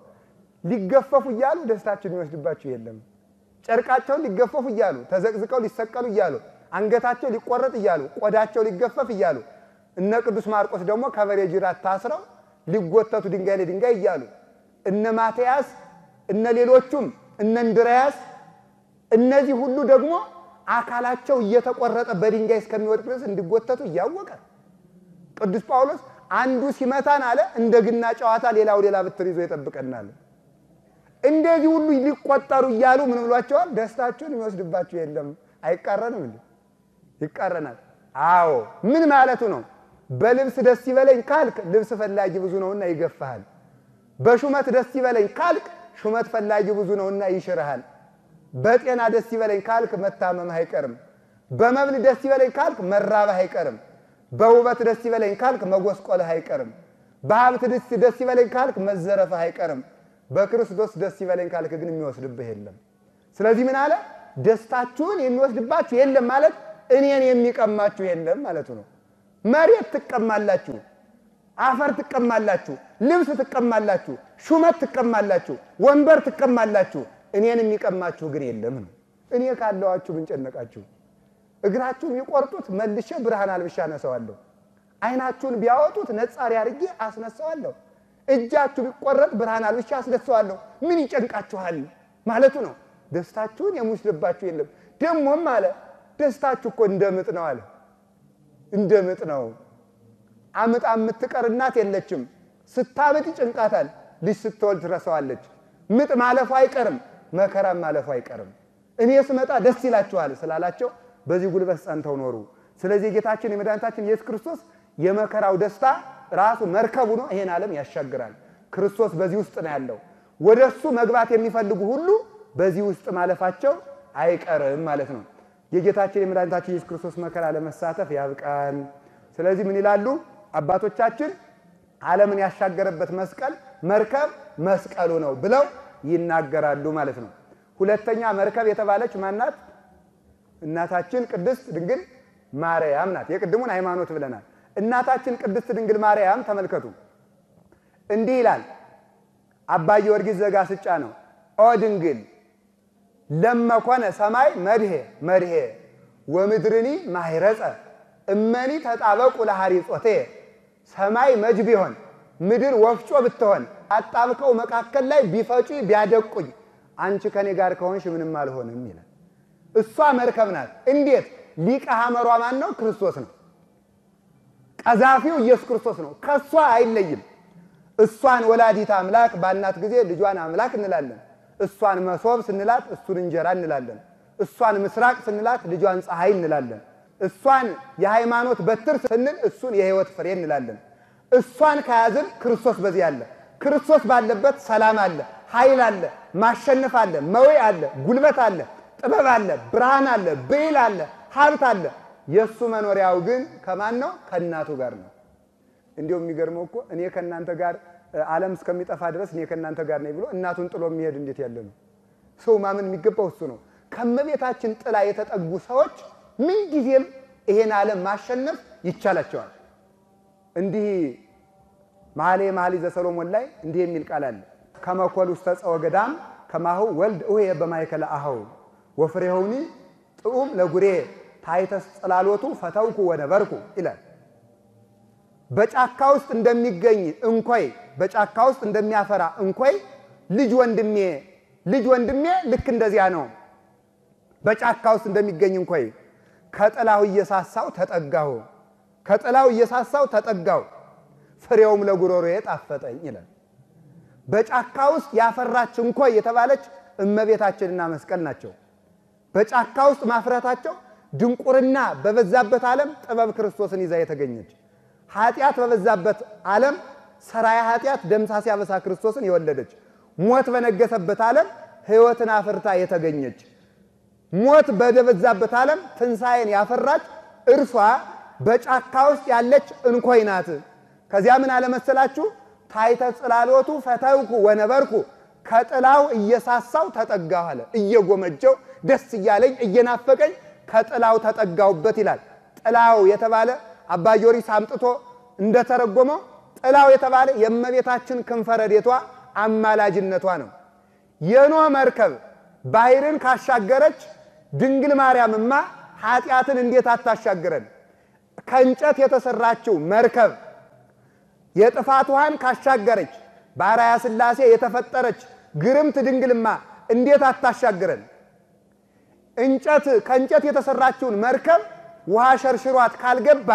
ሊገፈፉ እያሉ ደስታችሁን ይወስድባችሁ የለም። ጨርቃቸውን ሊገፈፉ እያሉ ተዘቅዝቀው ሊሰቀሉ እያሉ አንገታቸው ሊቆረጥ እያሉ ቆዳቸው ሊገፈፍ እያሉ እነ ቅዱስ ማርቆስ ደግሞ ከበሬ ጅራት ታስረው ሊጎተቱ ድንጋይ ለድንጋይ እያሉ እነ ማትያስ እነ ሌሎቹም እነ እንድርያስ እነዚህ ሁሉ ደግሞ አካላቸው እየተቆረጠ በድንጋይ እስከሚወድቅ ድረስ እንዲጎተቱ እያወቀ ቅዱስ ጳውሎስ አንዱ ሲመታን አለ እንደ ግና ጨዋታ ሌላው ሌላ ብትር ይዞ ይጠብቀናል። እንደዚህ ሁሉ ሊቆጠሩ እያሉ ምን ብሏቸዋል? ደስታችሁን የሚወስድባችሁ የለም። አይቃረንም እንዴ? ይቃረናል። አዎ ምን ማለቱ ነው? በልብስ ደስ ይበለኝ ካልክ ልብስ ፈላጊ ብዙ ነውና ይገፋሃል። በሹመት ደስ ይበለኝ ካልክ ሹመት ፈላጊ ብዙ ነውና ይሽርሃል። በጤና ደስ ይበለኝ ካልክ መታመምህ አይቀርም። በመብል ደስ ይበለኝ ካልክ መራብህ አይቀርም። በውበት ደስ ይበለኝ ካልክ መጎስቆልህ አይቀርም። በሀብት ደስ ይበለኝ ካልክ መዘረፍህ አይቀርም። በክርስቶስ ደስ ይበለኝ ካልክ ግን የሚወስድብህ የለም። ስለዚህ ምን አለ? ደስታችሁን የሚወስድባችሁ የለም ማለት እኔን የሚቀማችሁ የለም ማለቱ ነው። መሬት ትቀማላችሁ፣ አፈር ትቀማላችሁ፣ ልብስ ትቀማላችሁ፣ ሹመት ትቀማላችሁ፣ ወንበር ትቀማላችሁ። እኔን የሚቀማችሁ ግን የለም ነው። እኔ ካለዋችሁ ምን ጨነቃችሁ? እግራችሁን ቢቆርጡት መልሼ ብርሃን አልብሻ አነሳዋለሁ። ዓይናችሁን ቢያወጡት ነጻሪ አድርጌ አስነሳዋለሁ። እጃችሁ ቢቆረጥ ብርሃን አልብሻ አስነሳዋለሁ። ምን ይጨንቃችኋል ማለቱ ነው። ደስታችሁን የሚወስድባችሁ የለም። ደግሞም አለ ደስታችሁ እኮ እንደ ምጥ ነው አለ። እንደ ምጥ ነው። አምጣ የምትቀር እናት የለችም። ስታምጥ ይጭንቃታል። ልጅ ስትወልድ ትረሳዋለች። ምጥ ማለፉ አይቀርም፣ መከራም ማለፉ አይቀርም። እኔ ስመጣ ደስ ይላችኋል ስላላቸው በዚህ ጉልበት ጸንተው ኖሩ። ስለዚህ የጌታችን የመድኃኒታችን ኢየሱስ ክርስቶስ የመከራው ደስታ ራሱ መርከቡ ነው። ይሄን ዓለም ያሻግራል። ክርስቶስ በዚህ ውስጥ ነው ያለው። ወደ እሱ መግባት የሚፈልጉ ሁሉ በዚህ ውስጥ ማለፋቸው አይቀርም ማለት ነው። የጌታችን የመድኃኒታችን ኢየሱስ ክርስቶስ መከራ ለመሳተፍ ያብቃን። ስለዚህ ምን ይላሉ አባቶቻችን? ዓለምን ያሻገረበት መስቀል መርከብ መስቀሉ ነው ብለው ይናገራሉ ማለት ነው። ሁለተኛ መርከብ የተባለች ማናት? እናታችን ቅድስት ድንግል ማርያም ናት። የቅድሙን ሃይማኖት ብለናል። እናታችን ቅድስት ድንግል ማርያም ተመልከቱ፣ እንዲህ ይላል አባ ጊዮርጊስ ዘጋስጫ ነው። ኦ ድንግል ለመኮነ ሰማይ መድሄ መድሄ ወምድርኒ ማይረጸ እመኒ ተጣበቁ ለሐሪጾቴ ሰማይ መጅ ቢሆን ምድር ወፍጮ ብትሆን አጣብቀው መካከል ላይ ቢፈጩ ቢያደቁኝ አንቺ ከኔ ጋር ከሆንሽ ምንም አልሆንም ይላል። እሷ መርከብ ናት። እንዴት? ሊቀ ሐመሯ ማን ነው? ክርስቶስ ነው። ቀዛፊው ኢየሱስ ክርስቶስ ነው። ከእሷ አይለይም። እሷን ወላዲት አምላክ ባልናት ጊዜ ልጇን አምላክ እንላለን። እሷን መሶብ ስንላት እሱን እንጀራ እንላለን። እሷን ምስራቅ ስንላት ልጇን ፀሐይ እንላለን። እሷን የሃይማኖት በትር ስንል እሱን የሕይወት ፍሬ እንላለን። እሷን ከያዝን ክርስቶስ በዚህ አለ። ክርስቶስ ባለበት ሰላም አለ፣ ኃይል አለ፣ ማሸነፍ አለ፣ መዌ አለ፣ ጉልበት አለ፣ ጥበብ አለ፣ ብርሃን አለ፣ ብዕል አለ፣ ሀብት አለ። የእሱ መኖሪያው ግን ከማን ነው? ከእናቱ ጋር ነው። እንዲሁም የሚገርመው እኮ እኔ ከእናንተ ጋር ዓለም እስከሚጠፋ ድረስ እኔ ከእናንተ ጋር ነኝ ብሎ እናቱን ጥሎ የሚሄድ እንዴት ያለ ነው? ሰው ማመን የሚገባው እሱ ነው። ከእመቤታችን ጥላ የተጠጉ ሰዎች ምንጊዜም ይሄን ዓለም ማሸነፍ ይቻላቸዋል። እንዲህ መኃልየ መኃልይ ዘሰሎሞን ላይ እንዲህ የሚል ቃል አለ። ከመኮል ውስተ ጸወ ገዳም ከማሁ ወልድ እውየ በማእከለ አኀው ወፍሬሆኒ ጥዑም ለጉሬ ታሕተ ጽላሎቱ ፈተውኩ ወነበርኩ ይላል። በጫካ ውስጥ እንደሚገኝ እንኮይ በጫካ ውስጥ እንደሚያፈራ እንኮይ ልጅ ወንድሜ ልጅ ወንድሜ ልክ እንደዚያ ነው። በጫካ ውስጥ እንደሚገኝ እንኮይ ከጥላው እየሳሳው ተጠጋሁ ከጥላው እየሳሳው ተጠጋሁ ፍሬውም ለጉሮሮዬ ጣፈጠኝ ይላል። በጫካ ውስጥ ያፈራች እንኮይ የተባለች እመቤታችንና መስቀል ናቸው። በጫካ ውስጥ ማፍራታቸው ድንቁርና በበዛበት ዓለም ጥበብ ክርስቶስን ይዛ የተገኘች ኃጢአት በበዛበት ዓለም ሰራያ ኃጢአት ደምሳሴ አበሳ ክርስቶስን የወለደች ሞት በነገሰበት ዓለም ሕይወትን አፍርታ የተገኘች ሞት በደበዛበት ዓለም ትንሣኤን ያፈራች እርሷ በጫካ ውስጥ ያለች እንኮይ ናት። ከዚያ ምን አለመሰላችሁ? ታሕተ ጽላሎቱ ፈተውኩ ወነበርኩ ከጥላው እየሳሳው ተጠጋሁ አለ። እየጎመጀው ደስ እያለኝ እየናፈቀኝ ከጥላው ተጠጋሁበት ይላል። ጥላው የተባለ አባ ጊዮርጊስ አምጥቶ እንደተረጎመው ጥላው የተባለ የእመቤታችን ክንፈ ረድኤቷ አማላጅነቷ ነው። የኖህ መርከብ ባሕርን ካሻገረች ድንግል ማርያምማ ኃጢአትን እንዴት አታሻግረን? ከእንጨት የተሰራችው መርከብ የጥፋት ውሃን ካሻገረች በአርአያ ሥላሴ የተፈጠረች ግርምት ድንግልማ እንዴት አታሻግረን? እንጨት ከእንጨት የተሰራችውን መርከብ ውሃ ሸርሽሯት ካልገባ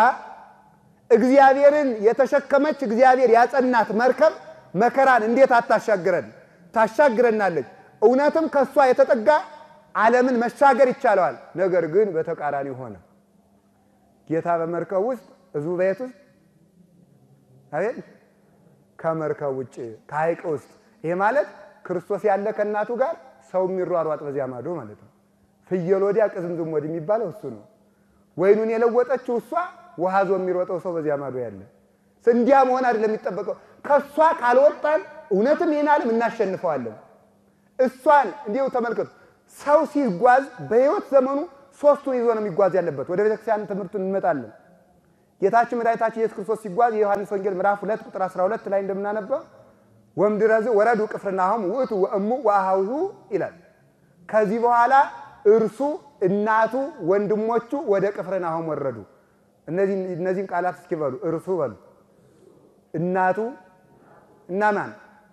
እግዚአብሔርን የተሸከመች እግዚአብሔር ያጸናት መርከብ መከራን እንዴት አታሻግረን? ታሻግረናለች። እውነትም ከእሷ የተጠጋ ዓለምን መሻገር ይቻለዋል። ነገር ግን በተቃራኒ ሆነ። ጌታ በመርከብ ውስጥ ሕዝቡ በየት ውስጥ አቤት ከመርከብ ውጭ ከሐይቅ ውስጥ ይሄ ማለት ክርስቶስ ያለ ከእናቱ ጋር ሰው የሚሯሯጥ በዚያ ማዶ ማለት ነው። ፍየል ወዲያ ቅዝምዝም ወዲህ የሚባለው እሱ ነው። ወይኑን የለወጠችው እሷ ውሃ ዞ የሚሮጠው ሰው በዚያ ማዶ ያለ እንዲያ መሆን አይደለም የሚጠበቀው። ከእሷ ካልወጣን እውነትም ይህን ዓለም እናሸንፈዋለን። እሷን እንዲሁ ተመልከቱ። ሰው ሲጓዝ በሕይወት ዘመኑ ሶስቱን ይዞ ነው የሚጓዝ ያለበት። ወደ ቤተክርስቲያን ትምህርቱን እንመጣለን። ጌታችን መድኃኒታችን ኢየሱስ ክርስቶስ ሲጓዝ የዮሐንስ ወንጌል ምዕራፍ 2 ቁጥር 12 ላይ እንደምናነበው ወምድረዝ ወረዱ ቅፍርናሆም ውእቱ ወእሙ ወአኀዊሁ ይላል። ከዚህ በኋላ እርሱ እናቱ ወንድሞቹ ወደ ቅፍርናሆም ወረዱ። እነዚህን ቃላት እስኪ በሉ። እርሱ በሉ፣ እናቱ እና ማን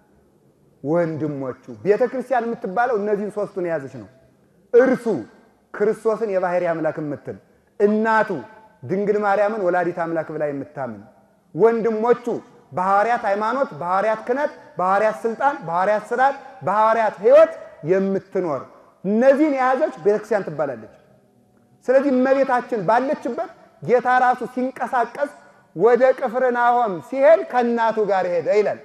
ወንድሞቹ። ቤተ ክርስቲያን የምትባለው እነዚህን ሶስቱን የያዘች ነው። እርሱ ክርስቶስን የባሕርይ አምላክ የምትል እናቱ ድንግል ማርያምን ወላዲት አምላክ ብላ የምታምን ወንድሞቹ በሐዋርያት ሃይማኖት፣ በሐዋርያት ክህነት፣ በሐዋርያት ስልጣን፣ በሐዋርያት ስርዓት፣ በሐዋርያት ሕይወት የምትኖር እነዚህን የያዘች ቤተክርስቲያን ትባላለች። ስለዚህ እመቤታችን ባለችበት ጌታ ራሱ ሲንቀሳቀስ ወደ ቅፍርናሆም ሲሄድ ከእናቱ ጋር ሄደ ይላል።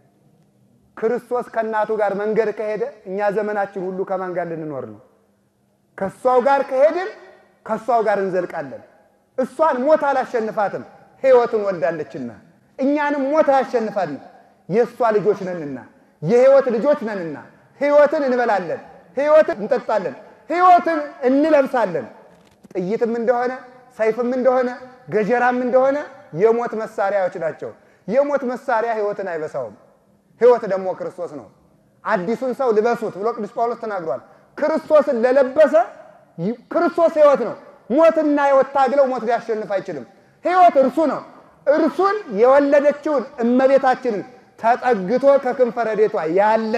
ክርስቶስ ከእናቱ ጋር መንገድ ከሄደ እኛ ዘመናችን ሁሉ ከማን ጋር ልንኖር ነው? ከእሷው ጋር ከሄድን ከእሷው ጋር እንዘልቃለን። እሷን ሞት አላሸንፋትም፣ ሕይወትን ወልዳለችና እኛንም ሞት አያሸንፋንም። የእሷ ልጆች ነንና የሕይወት ልጆች ነንና ሕይወትን እንበላለን፣ ሕይወትን እንጠጣለን፣ ሕይወትን እንለብሳለን። ጥይትም እንደሆነ ሰይፍም እንደሆነ ገጀራም እንደሆነ የሞት መሳሪያዎች ናቸው። የሞት መሳሪያ ሕይወትን አይበሳውም። ሕይወት ደግሞ ክርስቶስ ነው። አዲሱን ሰው ልበሱት ብሎ ቅዱስ ጳውሎስ ተናግሯል። ክርስቶስን ለለበሰ ክርስቶስ ሕይወት ነው። ሞትና ሕይወት ታግለው ሞት ሊያሸንፍ አይችልም። ሕይወት እርሱ ነው። እርሱን የወለደችውን እመቤታችንን ተጠግቶ ከክንፈ ረድኤቷ ያለ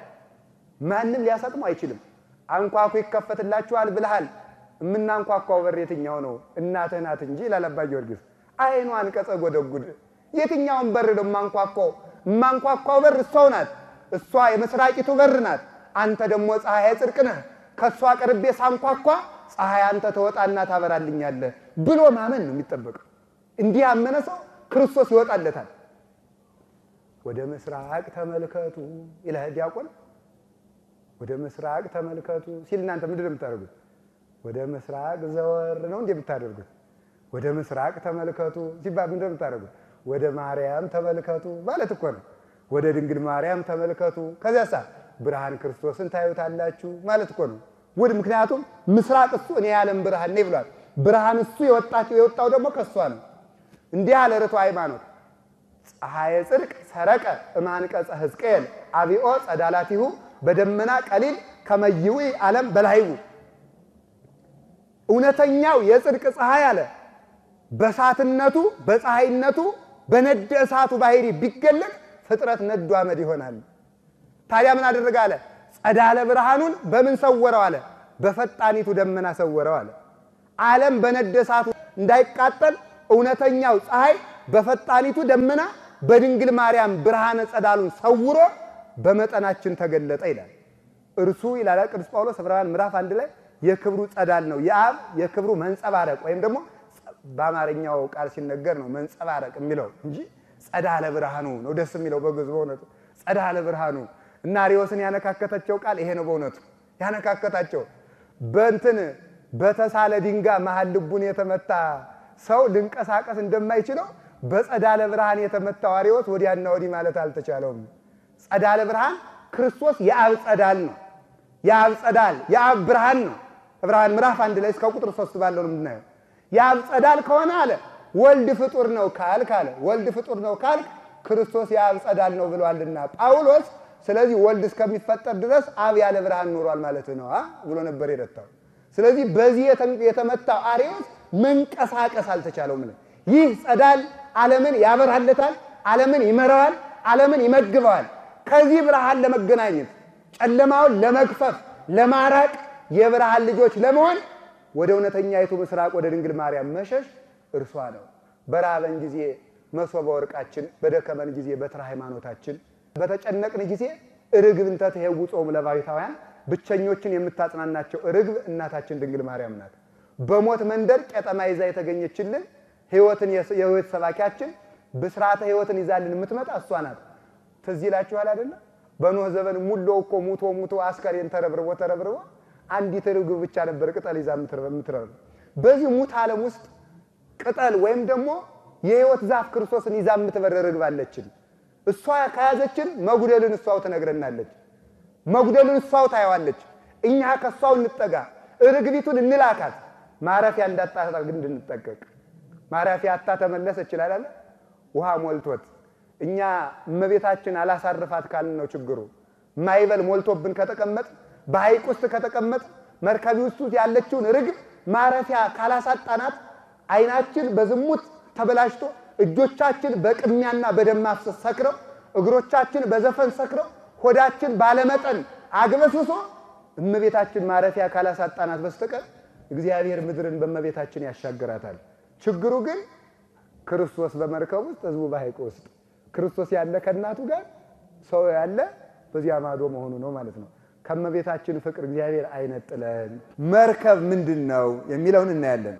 ማንም ሊያሰጥሙ አይችልም። አንኳኩ ይከፈትላችኋል ብልሃል። የምናንኳኳው በር የትኛው ነው? እናትህ ናት እንጂ ይላል አባ ጊዮርጊስ። ዓይኗን ቀጸ ጎደጉድ። የትኛውን በር ነው የማንኳኳው? የማንኳኳው በር እሷው ናት። እሷ የምስራቂቱ በር ናት። አንተ ደግሞ ፀሐይ ጽድቅ ነህ። ከእሷ ቀርቤ ሳንኳኳ ፀሐይ አንተ ተወጣና ታበራልኛለህ ብሎ ማመን ነው የሚጠበቀው። እንዲህ ያመነ ሰው ክርስቶስ ይወጣለታል። ወደ ምስራቅ ተመልከቱ ይላል ዲያቆን። ወደ ምስራቅ ተመልከቱ ሲል እናንተ ምንድን ነው የምታደርጉት? ወደ ምስራቅ ዘወር ነው እንዴ የምታደርጉት? ወደ ምስራቅ ተመልከቱ ሲባል ምንድን ነው የምታደርጉት? ወደ ማርያም ተመልከቱ ማለት እኮ ነው። ወደ ድንግል ማርያም ተመልከቱ። ከዚያሳ ብርሃን ክርስቶስን ታዩታላችሁ ማለት እኮ ነው። ውድ ምክንያቱም ምስራቅ እሱ እኔ የዓለም ብርሃን ነኝ ብሏል። ብርሃን እሱ የወጣቸው የወጣው ደግሞ ከእሷ ነው። እንዲህ ያለ ርቱ ሃይማኖት ፀሐየ ጽድቅ ሰረቀ እማንቀጸ ሕዝቅኤል አብኦ ጸዳላቲሁ በደመና ቀሊል ከመይዊ ዓለም በላይቡ እውነተኛው የጽድቅ ፀሐይ አለ በእሳትነቱ በፀሐይነቱ በነደ እሳቱ ባህሪ ቢገለጥ ፍጥረት ነዱ አመድ ይሆናል። ታዲያ ምን አደረገ አለ? ጸዳለ ብርሃኑን በምን ሰወረው አለ? በፈጣኒቱ ደመና ሰወረው አለ። ዓለም በነደ እሳቱ እንዳይቃጠል እውነተኛው ፀሐይ በፈጣኒቱ ደመና በድንግል ማርያም ብርሃነ ጸዳሉን ሰውሮ በመጠናችን ተገለጠ ይላል። እርሱ ይላል ቅዱስ ጳውሎስ ዕብራውያን ምዕራፍ አንድ ላይ የክብሩ ጸዳል ነው። የአብ የክብሩ መንጸባረቅ ወይም ደግሞ በአማርኛው ቃል ሲነገር ነው መንጸባረቅ የሚለው እንጂ ጸዳለ ብርሃኑ ነው ደስ የሚለው በግዕዝ በእውነቱ ጸዳለ ብርሃኑ እና አርዮስን ያነካከታቸው ቃል ይሄ ነው በእውነቱ ያነካከታቸው በእንትን በተሳለ ድንጋይ መሀል ልቡን የተመታ ሰው ልንቀሳቀስ እንደማይችለው በጸዳለ ብርሃን የተመታው አርዮስ ወዲያና ወዲህ ማለት አልተቻለውም። ጸዳለ ብርሃን ክርስቶስ የአብ ጸዳል ነው። የአብ ጸዳል የአብ ብርሃን ነው። ዕብራውያን ምዕራፍ አንድ ላይ እስከ ቁጥር ሶስት ባለው ነው የምናየው። የአብ ጸዳል ከሆነ አለ ወልድ ፍጡር ነው ካልክ አለ ወልድ ፍጡር ነው ካልክ ክርስቶስ የአብ ጸዳል ነው ብሏልና ጳውሎስ። ስለዚህ ወልድ እስከሚፈጠር ድረስ አብ ያለ ብርሃን ኖሯል ማለት ነው ብሎ ነበር የረታው። ስለዚህ በዚህ የተመታው አርዮስ መንቀሳቀስ አልተቻለውም። ይህ ጸዳል ዓለምን ያበራለታል፣ ዓለምን ይመራዋል፣ ዓለምን ይመግበዋል። ከዚህ ብርሃን ለመገናኘት ጨለማውን ለመግፈፍ ለማራቅ የብርሃን ልጆች ለመሆን ወደ እውነተኛይቱ ምስራቅ ወደ ድንግል ማርያም መሸሽ እርሷ ነው። በራበን ጊዜ መሶበ ወርቃችን፣ በደከመን ጊዜ በትረ ሃይማኖታችን፣ በተጨነቅን ጊዜ ርግብ እንተ ትሄውጾሙ ለባሕታውያን ብቸኞችን የምታጽናናቸው ርግብ እናታችን ድንግል ማርያም ናት። በሞት መንደር ቄጠማ ይዛ የተገኘችልን ሕይወትን የሕይወት ሰባኪያችን ብስራተ ሕይወትን ይዛልን የምትመጣ እሷ ናት። ትዝ ይላችኋል አይደለ? በኖህ ዘመን ሙሎው እኮ ሙቶ ሙቶ አስከሬን ተረብርቦ ተረብርቦ አንዲት ርግብ ብቻ ነበር ቅጠል ይዛ የምትረብር። በዚህ ሙት ዓለም ውስጥ ቅጠል ወይም ደግሞ የሕይወት ዛፍ ክርስቶስን ይዛ የምትበር ርግብ አለችን። እሷ ከያዘችን መጉደልን እሷው ትነግረናለች። መጉደልን እሷው ታየዋለች። እኛ ከእሷው እንጠጋ፣ ርግቢቱን እንላካት። ማረፊያ እንዳጣ ግን እንድንጠቀቅ ማረፊያ አታ ተመለሰ ይችላል አለ ውሃ ሞልቶት እኛ እመቤታችን አላሳርፋት ካልን ነው ችግሩ። ማይበል ሞልቶብን ከተቀመጥ በሐይቅ ውስጥ ከተቀመጥ መርከቢ ውስጥ ያለችውን ርግብ ማረፊያ ካላሳጣናት ዓይናችን በዝሙት ተበላሽቶ እጆቻችን በቅሚያና በደም ማፍሰስ ሰክረው እግሮቻችን በዘፈን ሰክረው ሆዳችን ባለመጠን አግበስብሶ እመቤታችን ማረፊያ ካላሳጣናት በስተቀር እግዚአብሔር ምድርን በእመቤታችን ያሻግራታል። ችግሩ ግን ክርስቶስ በመርከብ ውስጥ ሕዝቡ በሐይቅ ውስጥ ክርስቶስ ያለ ከእናቱ ጋር ሰው ያለ በዚያ ማዶ መሆኑ ነው ማለት ነው። ከእመቤታችን ፍቅር እግዚአብሔር አይነጥለን። መርከብ ምንድን ነው የሚለውን እናያለን።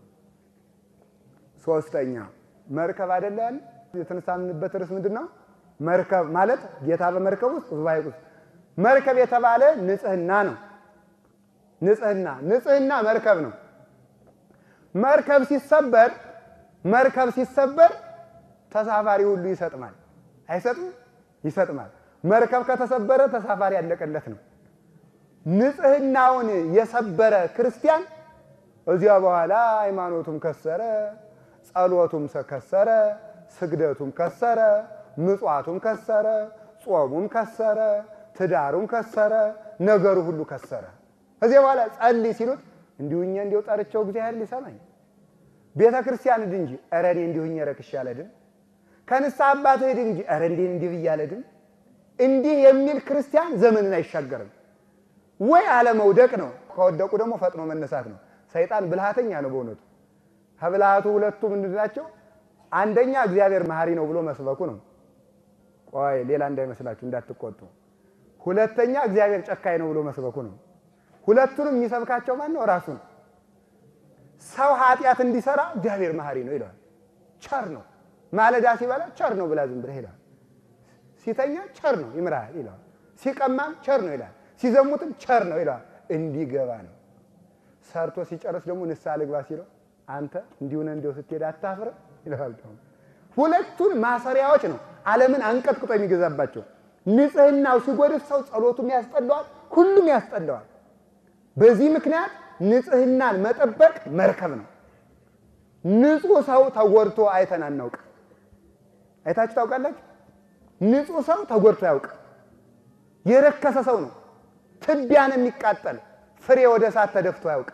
ሶስተኛ መርከብ አይደለ ያለ የተነሳንበት ርዕስ ምንድን ነው? መርከብ ማለት ጌታ በመርከብ ውስጥ ሕዝቡ በሐይቅ ውስጥ መርከብ የተባለ ንጽህና ነው። ንጽህና ንጽህና መርከብ ነው። መርከብ ሲሰበር መርከብ ሲሰበር ተሳፋሪ ሁሉ ይሰጥማል። አይሰጥም? ይሰጥማል። መርከብ ከተሰበረ ተሳፋሪ ያለቀለት ነው። ንጽህናውን የሰበረ ክርስቲያን እዚያ በኋላ ሃይማኖቱም ከሰረ፣ ጸሎቱም ከሰረ፣ ስግደቱም ከሰረ፣ ምጽዋቱም ከሰረ፣ ጾሙም ከሰረ፣ ትዳሩም ከሰረ፣ ነገሩ ሁሉ ከሰረ። ከዚያ በኋላ ጸልይ ሲሉት እንዲሁኛ እንዲው ጠርቸው እግዚአብሔር ሊሰማኝ ቤተ ክርስቲያን ሂድ እንጂ ኧረ እኔ እንዲሁኝ ረክሼ አልሄድም። ከንስሐ አባት ሂድ እንጂ ኧረ እንዲህ እንዲህ ብዬ አልሄድም። እንዲህ የሚል ክርስቲያን ዘመንን አይሻገርም። ወይ አለመውደቅ ነው፣ ከወደቁ ደግሞ ፈጥኖ መነሳት ነው። ሰይጣን ብልሃተኛ ነው በእውነቱ። ከብልሃቱ ሁለቱ ምንድን ናቸው? አንደኛ እግዚአብሔር መሐሪ ነው ብሎ መስበኩ ነው። ቆይ ሌላ እንዳይመስላችሁ እንዳትቆጡ። ሁለተኛ እግዚአብሔር ጨካኝ ነው ብሎ መስበኩ ነው። ሁለቱንም የሚሰብካቸው ማን ነው? ራሱ ነው። ሰው ኃጢአት እንዲሰራ እግዚአብሔር መሐሪ ነው ይለዋል። ቸር ነው። ማለዳ ሲበላ ቸር ነው ብላ ዝም ብለህ ይለዋል። ሲተኛ ቸር ነው ይምራል ይለዋል። ሲቀማም ቸር ነው ይላል። ሲዘሙትም ቸር ነው ይለዋል። እንዲገባ ነው። ሰርቶ ሲጨርስ ደግሞ ንስሐ ልግባ ሲለው አንተ እንዲሁነ እንዲው ስትሄድ አታፍርም ይለዋል። ሁለቱን ማሰሪያዎች ነው ዓለምን አንቀጥቅጦ የሚገዛባቸው። ንጽህናው ሲጎድፍ ሰው ጸሎቱም ያስጠላዋል፣ ሁሉም ያስጠላዋል። በዚህ ምክንያት ንጽህናን መጠበቅ መርከብ ነው። ንጹህ ሰው ተጎድቶ አይተን አናውቅ። አይታችሁ ታውቃላችሁ? ንጹህ ሰው ተጎድቶ ያውቅ። የረከሰ ሰው ነው ትቢያን የሚቃጠል ፍሬ ወደ እሳት ተደፍቶ ያውቅ።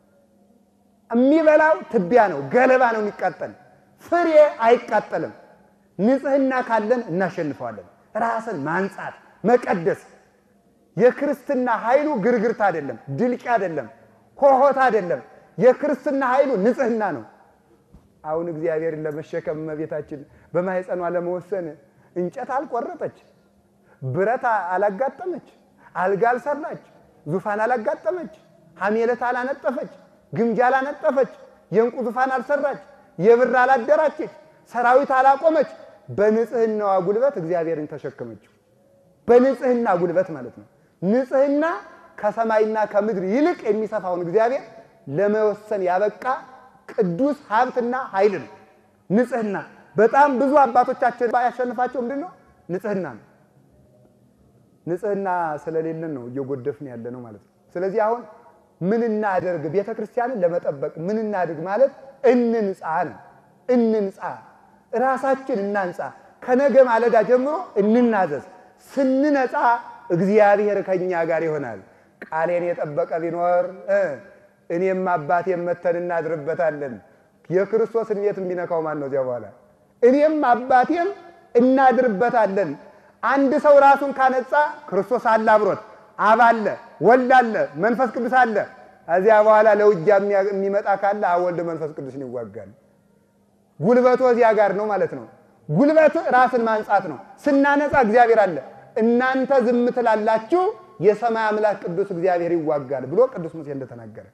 የሚበላው ትቢያ ነው፣ ገለባ ነው የሚቃጠል። ፍሬ አይቃጠልም። ንጽህና ካለን እናሸንፈዋለን። ራስን ማንጻት መቀደስ የክርስትና ኃይሉ ግርግርታ አይደለም፣ ድልቂ አይደለም፣ ሆሆታ አይደለም። የክርስትና ኃይሉ ንጽህና ነው። አሁን እግዚአብሔርን ለመሸከም እመቤታችን በማኅፀኗ ለመወሰን እንጨት አልቆረጠች፣ ብረት አላጋጠመች፣ አልጋ አልሰራች፣ ዙፋን አላጋጠመች፣ ሐሜለት አላነጠፈች፣ ግምጃ አላነጠፈች፣ የእንቁ ዙፋን አልሰራች፣ የብር አላደራችች፣ ሰራዊት አላቆመች። በንጽህናዋ ጉልበት እግዚአብሔርን ተሸከመችው። በንጽህና ጉልበት ማለት ነው። ንጽህና ከሰማይና ከምድር ይልቅ የሚሰፋውን እግዚአብሔር ለመወሰን ያበቃ ቅዱስ ሀብትና ኃይል ነው። ንጽህና በጣም ብዙ አባቶቻችን ያሸንፋቸው ምንድን ነው? ንጽህና ነው። ንጽህና ስለሌለን ነው እየጎደፍን ያለ ነው ማለት ነው። ስለዚህ አሁን ምን እናደርግ? ቤተ ክርስቲያንን ለመጠበቅ ምን እናድርግ ማለት እንንጻ ነው። እንንጻ፣ ራሳችን እናንጻ። ከነገ ማለዳ ጀምሮ እንናዘዝ። ስንነጻ እግዚአብሔር ከኛ ጋር ይሆናል። ቃሌን የጠበቀ ቢኖር እኔም አባቴም መተን እናድርበታለን። የክርስቶስን ቤት የሚነካው ማን ነው? እዚያ በኋላ እኔም አባቴም እናድርበታለን። አንድ ሰው ራሱን ካነጻ ክርስቶስ አለ አብሮት፣ አብ አለ፣ ወልድ አለ፣ መንፈስ ቅዱስ አለ። እዚያ በኋላ ለውጊያ የሚመጣ ካለ አብ ወልድ መንፈስ ቅዱስን ይዋጋል። ጉልበቱ እዚያ ጋር ነው ማለት ነው። ጉልበት ራስን ማንጻት ነው። ስናነጻ እግዚአብሔር አለ። እናንተ ዝም ትላላችሁ፣ የሰማይ አምላክ ቅዱስ እግዚአብሔር ይዋጋል ብሎ ቅዱስ ሙሴ እንደተናገረ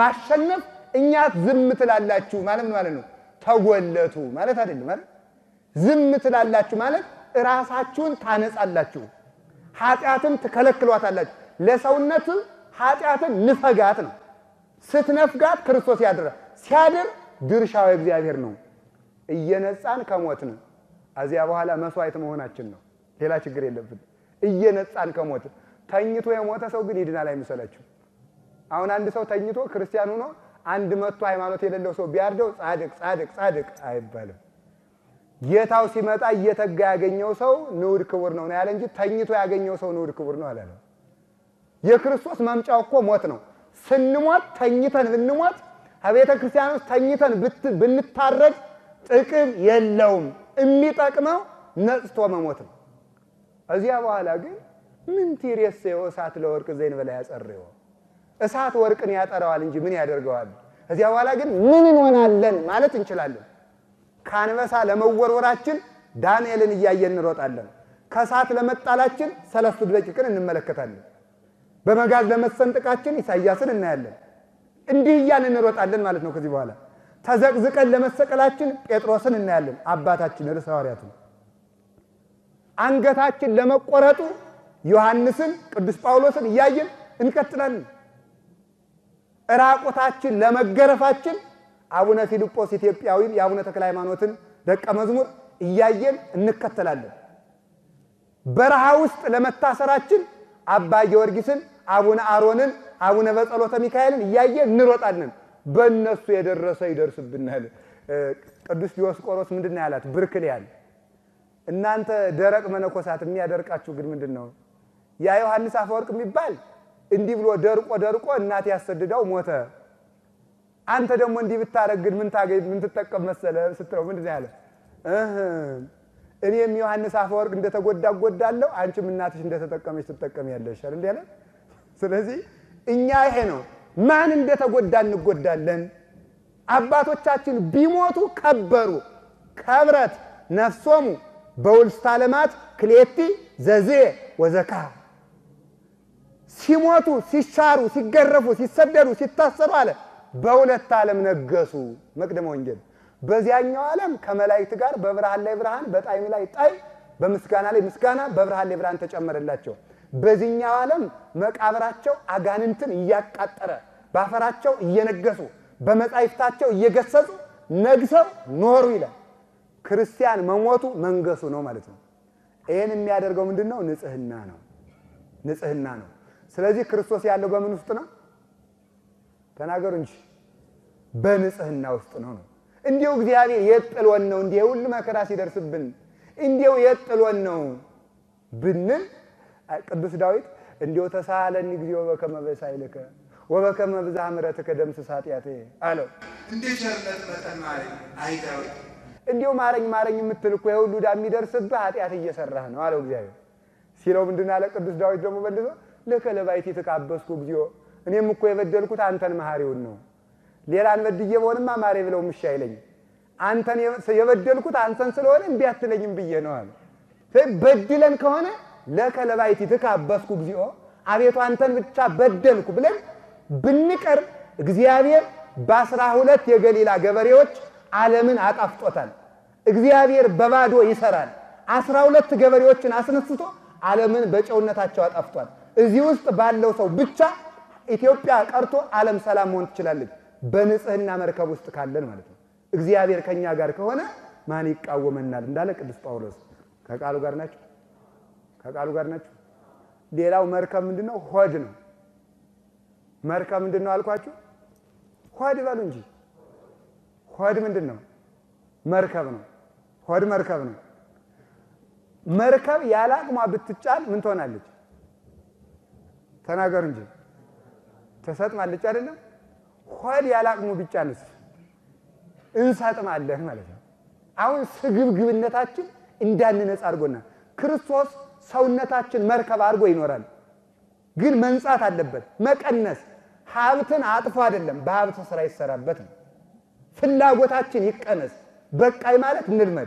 ማሸነፍ እኛ ዝም ትላላችሁ ማለት ምን ማለት ነው? ተጎለቱ ማለት አይደለም ማለት ዝም ትላላችሁ ማለት ራሳችሁን ታነጻላችሁ፣ ኃጢአትን ትከለክሏታላችሁ። ለሰውነት ኃጢአትን ንፈጋት ነው። ስትነፍጋት ክርስቶስ ያድራል። ሲያድር ድርሻው እግዚአብሔር ነው። እየነጻን ከሞትን እዚያ በኋላ መስዋዕት መሆናችን ነው። ሌላ ችግር የለብን። እየነጻን ከሞትን ተኝቶ የሞተ ሰው ግን ይድናል አይምሰላችሁ። አሁን አንድ ሰው ተኝቶ ክርስቲያን ሆኖ አንድ መቶ ሃይማኖት የሌለው ሰው ቢያርደው ጻድቅ ጻድቅ ጻድቅ አይባልም። ጌታው ሲመጣ እየተጋ ያገኘው ሰው ንዑድ ክቡር ነው ነው ያለ እንጂ ተኝቶ ያገኘው ሰው ንዑድ ክቡር ነው አላለም። የክርስቶስ መምጫው እኮ ሞት ነው። ስንሞት ተኝተን ብንሞት ከቤተ ክርስቲያን ውስጥ ተኝተን ብንታረድ ጥቅም የለውም። የሚጠቅመው ነጽቶ መሞት ነው። እዚያ በኋላ ግን ምን ቲሬሴዮ እሳት ለወርቅ ዘይን በላይ ያጸርዮ እሳት ወርቅን ያጠራዋል እንጂ ምን ያደርገዋል? እዚያ በኋላ ግን ምን እንሆናለን ማለት እንችላለን። ከአንበሳ ለመወርወራችን ዳንኤልን እያየን እንሮጣለን። ከእሳት ለመጣላችን ሰለስቱ ደቂቅን እንመለከታለን። በመጋዝ ለመሰንጠቃችን ኢሳይያስን እናያለን። እንዲህ እያልን እንሮጣለን ማለት ነው። ከዚህ በኋላ ተዘቅዝቀን ለመሰቀላችን ጴጥሮስን እናያለን፣ አባታችን ርዕሰ ሐዋርያትን። አንገታችን ለመቆረጡ ዮሐንስን፣ ቅዱስ ጳውሎስን እያየን እንቀጥላለን። ራቁታችን ለመገረፋችን አቡነ ፊልጶስ ኢትዮጵያዊን የአቡነ ተክለ ሃይማኖትን ደቀ መዝሙር እያየን እንከተላለን። በረሃ ውስጥ ለመታሰራችን አባ ጊዮርጊስን፣ አቡነ አሮንን፣ አቡነ በጸሎተ ሚካኤልን እያየን እንሮጣለን። በእነሱ የደረሰ ይደርስብናል። ቅዱስ ዲዮስቆሮስ ምንድን ነው ያላት? ብርክልያን እናንተ ደረቅ መነኮሳት የሚያደርቃችሁ ግን ምንድን ነው? ያ ዮሐንስ አፈወርቅ የሚባል እንዲህ ብሎ ደርቆ ደርቆ እናት ያሰድዳው ሞተ። አንተ ደግሞ እንዲህ ብታረግ ግን ምን ታገኝ ምን ትጠቀም መሰለ ስትለው ምንድን ነው ያለ? እኔም ዮሐንስ አፈወርቅ እንደተጎዳ እጎዳለሁ፣ አንቺም እናትሽ እንደተጠቀመች ትጠቀሚያለሽ አይደል ያለ። ስለዚህ እኛ ይሄ ነው ማን እንደተጎዳ እንጎዳለን። አባቶቻችን ቢሞቱ ከበሩ ከብረት ነፍሶሙ በውልስተ ዓለማት ክሌቲ ዘዜ ወዘካ ሲሞቱ ሲሻሩ ሲገረፉ ሲሰደዱ ሲታሰሩ አለ በሁለት ዓለም ነገሱ። መቅደመ ወንጌል በዚያኛው ዓለም ከመላእክት ጋር በብርሃን ላይ ብርሃን በጣዕም ላይ ጣዕም በምስጋና ላይ ምስጋና በብርሃን ላይ ብርሃን ተጨመረላቸው። በዚህኛው ዓለም መቃብራቸው አጋንንትን እያቃጠረ ባፈራቸው እየነገሱ በመጻሕፍታቸው እየገሰጹ ነግሰው ኖሩ ይላል። ክርስቲያን መሞቱ መንገሱ ነው ማለት ነው። ይህን የሚያደርገው ምንድን ነው? ንጽህና ነው። ንጽህና ነው። ስለዚህ ክርስቶስ ያለው በምን ውስጥ ነው? ተናገሩ እንጂ በንጽህና ውስጥ ነው ነው። እንዲሁ እግዚአብሔር የት ጥሎን ነው? እንዲህ ሁሉ መከራ ሲደርስብን እንዲሁ የት ጥሎን ነው ብንል ቅዱስ ዳዊት እንዲሁ ተሳለኒ እግዚኦ በከመ በሳይልከ ወበከመ ብዝኃ ምሕረትከ ደምስስ ኃጢአቴ አለው። እንደ ቸርነት መጠን ማረኝ። አይ ዳዊት እንዲሁ ማረኝ ማረኝ የምትል እኮ የሁሉ ዕዳ የሚደርስብህ ኃጢአት እየሰራህ ነው አለው እግዚአብሔር ሲለው ምንድን አለ ቅዱስ ዳዊት ደግሞ መልሶ ለከ ለባሕቲ ተቃበስኩ እግዚኦ እኔም እኮ የበደልኩት አንተን መሐሪውን ነው ሌላን በድዬ በሆንማ ማሬ ብለው ምሻ አይለኝም አንተን የበደልኩት አንተን ስለሆነ እምቢ አትለኝም ብዬ ነው አለ በድለን ከሆነ ለከ ለባሕቲ ተቃበስኩ እግዚኦ አቤቱ አንተን ብቻ በደልኩ ብለን ብንቀር እግዚአብሔር በአስራ ሁለት የገሊላ ገበሬዎች ዓለምን አጣፍጦታል። እግዚአብሔር በባዶ ይሰራል። አስራ ሁለት ገበሬዎችን አስነስቶ ዓለምን በጨውነታቸው አጣፍጧል። እዚህ ውስጥ ባለው ሰው ብቻ ኢትዮጵያ ቀርቶ ዓለም ሰላም መሆን ትችላለች። በንጽህና መርከብ ውስጥ ካለን ማለት ነው። እግዚአብሔር ከኛ ጋር ከሆነ ማን ይቃወመናል? እንዳለ ቅዱስ ጳውሎስ ከቃሉ ጋር ናቸው። ከቃሉ ጋር ናቸው። ሌላው መርከብ ምንድን ነው? ሆድ ነው። መርከብ ምንድን ነው አልኳችሁ? ሆድ በሉ እንጂ ሆድ ምንድን ነው? መርከብ ነው። ሆድ መርከብ ነው። መርከብ ያለ አቅሟ ብትጫን ምን ትሆናለች? ተናገሩ እንጂ ትሰጥማለች አይደለም? ሆድ ያለ አቅሙ ቢጫንስ እንሰጥማለን ማለት ነው። አሁን ስግብግብነታችን እንዳንነጻ አድርጎናል። ክርስቶስ ሰውነታችን መርከብ አድርጎ ይኖራል። ግን መንጻት አለበት። መቀነስ ሀብትን አጥፎ አይደለም፣ በሀብት ስራ ይሰራበት ነው። ፍላጎታችን ይቀነስ። በቃይ ማለት እንልመድ።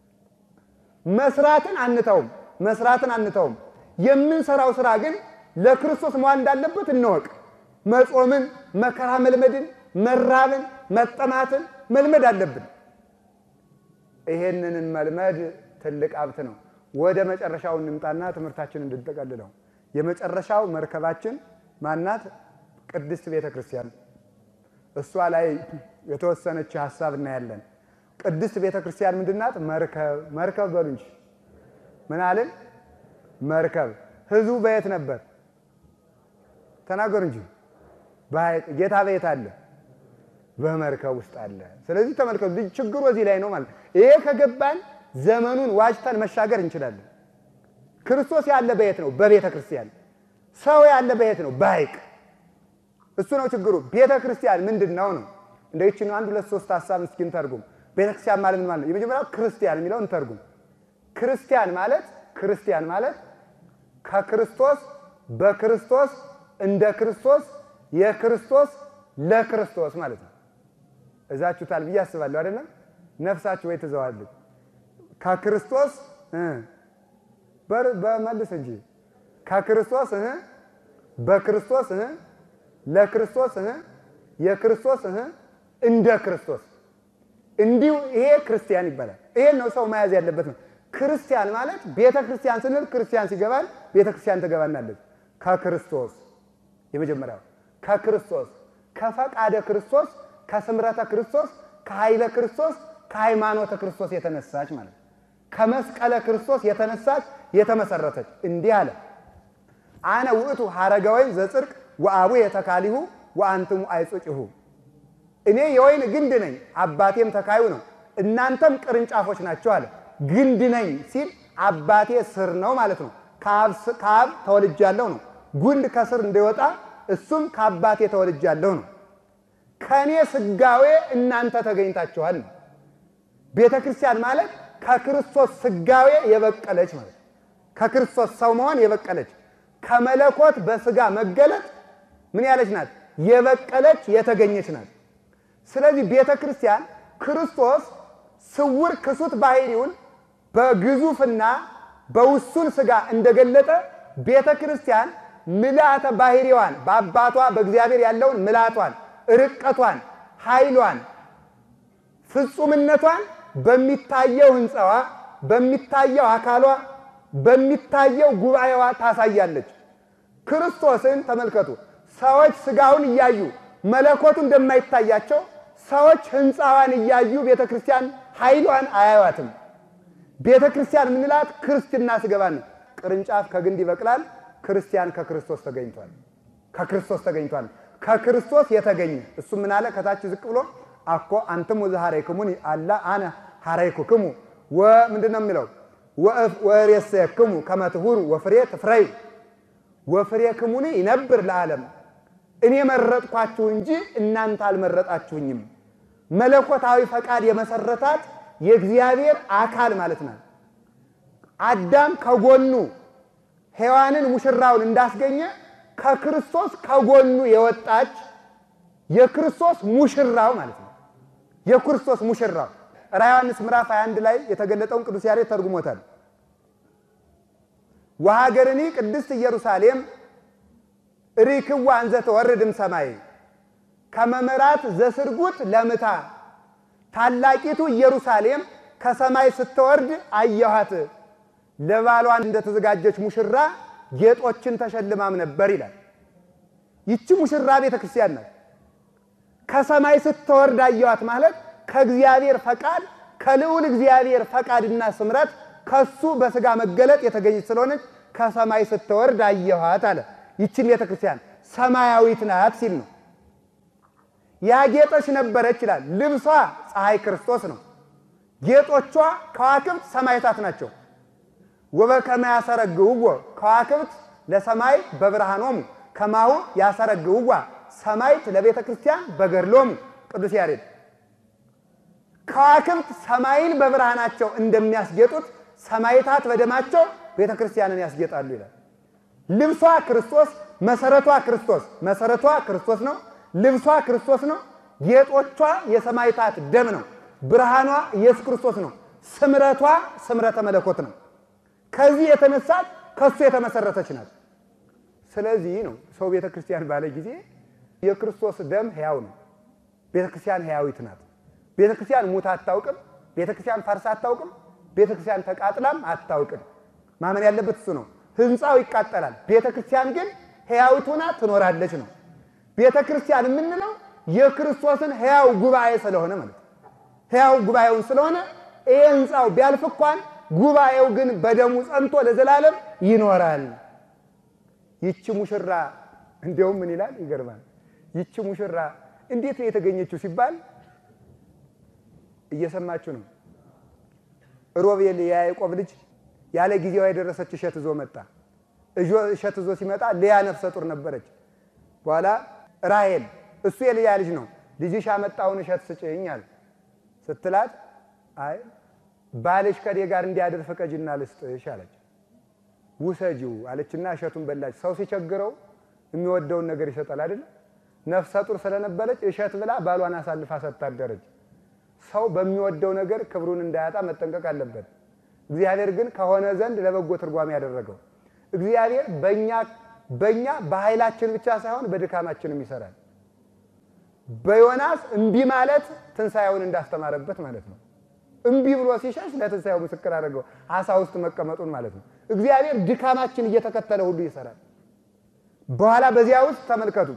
መስራትን አንተውም፣ መስራትን አንተውም። የምንሰራው ስራ ግን ለክርስቶስ መዋል እንዳለበት እንወቅ። መጾምን፣ መከራ መልመድን፣ መራብን፣ መጠማትን መልመድ አለብን። ይሄንን መልመድ ትልቅ ሀብት ነው። ወደ መጨረሻው እንምጣና ትምህርታችን እንድንጠቀልለው የመጨረሻው መርከባችን ማናት? ቅድስት ቤተ ክርስቲያን። እሷ ላይ የተወሰነች ሀሳብ እናያለን። ቅድስት ቤተ ክርስቲያን ምንድናት? መርከብ መርከብ በሉ እንጂ ምን አልን? መርከብ። ህዝቡ በየት ነበር? ተናገሩ እንጂ በሐይቅ። ጌታ በየት አለ? በመርከብ ውስጥ አለ። ስለዚህ ተመልከቱ፣ ልጅ ችግሩ እዚህ ላይ ነው ማለት ይሄ ከገባን ዘመኑን ዋጅተን መሻገር እንችላለን። ክርስቶስ ያለ በየት ነው? በቤተ ክርስቲያን። ሰው ያለ በየት ነው? በሐይቅ። እሱ ነው ችግሩ። ቤተ ክርስቲያን ምንድን ነው ነው? እንደ ይችን አንድ ሁለት ሶስት ሀሳብ እስኪ እንተርጉም። ቤተ ክርስቲያን ማለት ምን ማለት ነው? የመጀመሪያው ክርስቲያን የሚለው እንተርጉም። ክርስቲያን ማለት ክርስቲያን ማለት ከክርስቶስ በክርስቶስ እንደ ክርስቶስ የክርስቶስ ለክርስቶስ ማለት ነው። እዛችሁታል ብዬ አስባለሁ። አይደለም ነፍሳችሁ ወይ ትዘዋለች ከክርስቶስ በመልስ እንጂ ከክርስቶስ በክርስቶስ ለክርስቶስ የክርስቶስ እንደ ክርስቶስ እንዲሁ ይሄ ክርስቲያን ይባላል። ይሄን ነው ሰው መያዝ ያለበት ነው። ክርስቲያን ማለት ቤተ ክርስቲያን ስንል ክርስቲያን ሲገባል ቤተ ክርስቲያን ትገባናለች። ከክርስቶስ የመጀመሪያው ከክርስቶስ ከፈቃደ ክርስቶስ ከስምረተ ክርስቶስ ከኃይለ ክርስቶስ ከሃይማኖተ ክርስቶስ የተነሳች ማለት ነው። ከመስቀለ ክርስቶስ የተነሳች የተመሰረተች እንዲህ አለ። አነ ውእቱ ሐረገ ወይን ዘጽድቅ ወአቡ የተካሊሁ ወአንትሙ አይጹጭሁ። እኔ የወይን ግንድ ነኝ፣ አባቴም ተካዩ ነው፣ እናንተም ቅርንጫፎች ናቸው አለ። ግንድ ነኝ ሲል አባቴ ስር ነው ማለት ነው። ከአብ ተወልጃለሁ ነው። ጉንድ ከስር እንዲወጣ እሱም ከአባቴ ተወልጃለሁ ነው። ከእኔ ስጋዌ እናንተ ተገኝታችኋል ነው። ቤተ ክርስቲያን ማለት ከክርስቶስ ስጋዌ የበቀለች ማለት ከክርስቶስ ሰው መሆን የበቀለች ከመለኮት በስጋ መገለጥ ምን ያለች ናት? የበቀለች የተገኘች ናት። ስለዚህ ቤተ ክርስቲያን ክርስቶስ ስውር ክሱት ባህሪውን በግዙፍና በውሱን ስጋ እንደገለጠ ቤተ ክርስቲያን ምልአተ ባህሪዋን በአባቷ በእግዚአብሔር ያለውን ምልአቷን፣ ርቀቷን፣ ኃይሏን፣ ፍጹምነቷን በሚታየው ሕንፃዋ፣ በሚታየው አካሏ፣ በሚታየው ጉባኤዋ ታሳያለች። ክርስቶስን ተመልከቱ። ሰዎች ስጋውን እያዩ መለኮቱ እንደማይታያቸው ሰዎች ሕንፃዋን እያዩ ቤተ ክርስቲያን ኃይሏን አያዩዋትም። ቤተ ክርስቲያን የምንላት ክርስትና ስገባን ነው። ቅርንጫፍ ከግንድ ይበቅላል። ክርስቲያን ከክርስቶስ ተገኝቷል። ከክርስቶስ ተገኝቷል። ከክርስቶስ የተገኘ እሱ ምን አለ? ከታች ዝቅ ብሎ አኮ አንትሙ ዘሐረይክሙኒ አላ አነ ሐረይኩክሙ ምንድን ነው የሚለው? ወሬሰክሙ ከመ ትሁሩ ወፍሬ ትፍረዩ ወፍሬክሙኒ ይነብር ለዓለም። እኔ መረጥኳችሁ እንጂ እናንተ አልመረጣችሁኝም። መለኮታዊ ፈቃድ የመሰረታት የእግዚአብሔር አካል ማለት ናት። አዳም ከጎኑ ሔዋንን ሙሽራውን እንዳስገኘ ከክርስቶስ ከጎኑ የወጣች የክርስቶስ ሙሽራው ማለት ነው። የክርስቶስ ሙሽራው ራዕየ ዮሐንስ ምዕራፍ 21 ላይ የተገለጠውን ቅዱስ ያሬድ ተርጉሞታል። ወሀገርኒ ቅድስት ኢየሩሳሌም ሪክዋ እንዘ ተወርድም ሰማይ ከመመራት ዘስርጉት ለምታ ታላቂቱ ኢየሩሳሌም ከሰማይ ስትወርድ አየኋት። ለባሏን እንደተዘጋጀች ሙሽራ ጌጦችን ተሸልማም ነበር ይላል። ይቺ ሙሽራ ቤተ ክርስቲያን ናት። ከሰማይ ስትወርድ አየኋት ማለት ከእግዚአብሔር ፈቃድ ከልዑል እግዚአብሔር ፈቃድና ስምረት ከሱ በስጋ መገለጥ የተገኘች ስለሆነች ከሰማይ ስትወርድ አየኋት አለ። ይችን ቤተ ክርስቲያን ሰማያዊት ናት ሲል ነው። ያጌጠች ነበረች ይላል። ልብሷ ፀሐይ ክርስቶስ ነው። ጌጦቿ ከዋክብት ሰማይታት ናቸው። ወበከመ ያሰረግውዎ ከዋክብት ለሰማይ በብርሃኖሙ ከማሁ ያሰረግውዋ ሰማይት ለቤተ ክርስቲያን በገድሎሙ ቅዱስ ያሬድ ከዋክብት ሰማይን በብርሃናቸው እንደሚያስጌጡት ሰማይታት በደማቸው ቤተ ክርስቲያንን ያስጌጣሉ ይላል። ልብሷ ክርስቶስ፣ መሰረቷ ክርስቶስ መሰረቷ ክርስቶስ ነው። ልብሷ ክርስቶስ ነው። ጌጦቿ የሰማይታት ደም ነው። ብርሃኗ ኢየሱስ ክርስቶስ ነው። ስምረቷ ስምረተ መለኮት ነው። ከዚህ የተነሳት ከሱ የተመሰረተች ናት። ስለዚህ ነው ሰው ቤተ ክርስቲያን ባለ ጊዜ የክርስቶስ ደም ሕያው ነው። ቤተ ክርስቲያን ሕያዊት ናት። ቤተ ክርስቲያን ሙት አታውቅም። ቤተ ክርስቲያን ፈርሳ አታውቅም። ቤተ ክርስቲያን ተቃጥላም አታውቅም። ማመን ያለበት እሱ ነው። ህንፃው ይቃጠላል፣ ቤተ ክርስቲያን ግን ሕያዊት ሆና ትኖራለች ነው። ቤተ ክርስቲያን የምንለው የክርስቶስን ሕያው ጉባኤ ስለሆነ ማለት ነው። ሕያው ጉባኤውን ስለሆነ ይሄ ህንፃው ቢያልፍ እንኳን ጉባኤው ግን በደሙ ጸንቶ ለዘላለም ይኖራል። ይቺ ሙሽራ እንዲያውም ምን ይላል? ይገርማል። ይቺ ሙሽራ እንዴት ነው የተገኘችው ሲባል እየሰማችሁ ነው። ሮቤል የያዕቆብ ልጅ ያለ ጊዜዋ የደረሰች እሸት ይዞ መጣ። እሸት ይዞ ሲመጣ ልያ ነፍሰ ጡር ነበረች። በኋላ ራሔል እሱ የልያ ልጅ ነው፣ ልጅሽ ያመጣውን እሸት ስጭኝ አለ። ስትላት አይ ባልሽ ከኔ ጋር እንዲያድር ፍቀጅና ልስጥሽ አለች። ውሰጂው አለችና እሸቱን በላች። ሰው ሲቸግረው የሚወደውን ነገር ይሰጣል አይደል? ነፍሰ ጡር ስለነበረች እሸት ብላ ባሏን አሳልፋ ሰታደረች። ሰው በሚወደው ነገር ክብሩን እንዳያጣ መጠንቀቅ አለበት። እግዚአብሔር ግን ከሆነ ዘንድ ለበጎ ትርጓሜ ያደረገው እግዚአብሔር በእኛ በእኛ በኃይላችን ብቻ ሳይሆን በድካማችንም ይሰራል። በዮናስ እምቢ ማለት ትንሣኤውን እንዳስተማረበት ማለት ነው። እምቢ ብሎ ሲሸሽ ለትንሣኤው ምስክር አድርገው አሳ ውስጥ መቀመጡን ማለት ነው። እግዚአብሔር ድካማችን እየተከተለ ሁሉ ይሰራል። በኋላ በዚያ ውስጥ ተመልከቱ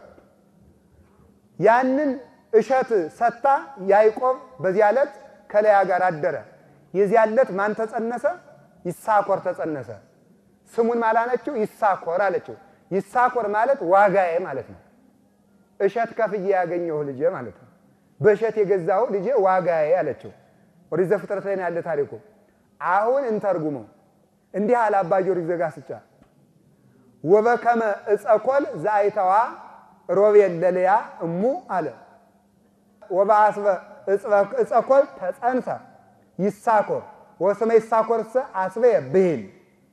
ያንን እሸት ሰታ ያዕቆብ በዚያ ዕለት ከለያ ጋር አደረ። የዚያ ዕለት ማን ተጸነሰ? ይሳኮር ተጸነሰ። ስሙን ማላነችው ይሳኮር አለችው። ይሳኮር ማለት ዋጋዬ ማለት ነው። እሸት ከፍዬ ያገኘሁ ልጄ ማለት ነው። በእሸት የገዛሁ ልጄ ዋጋዬ አለችው። ኦሪት ዘፍጥረት ላይ ነው ያለ ታሪኩ። አሁን እንተርጉመው። እንዲህ አለ አባ ጊዮርጊስ ዘጋስጫ ወበከመ እጸኮል ዘአይተዋ ሮቤል ለልያ እሙ አለ ወበአስበ እጸኮል ተጸንሰ ይሳኮር ወስመ ይሳኮርሰ አስበ ብሂል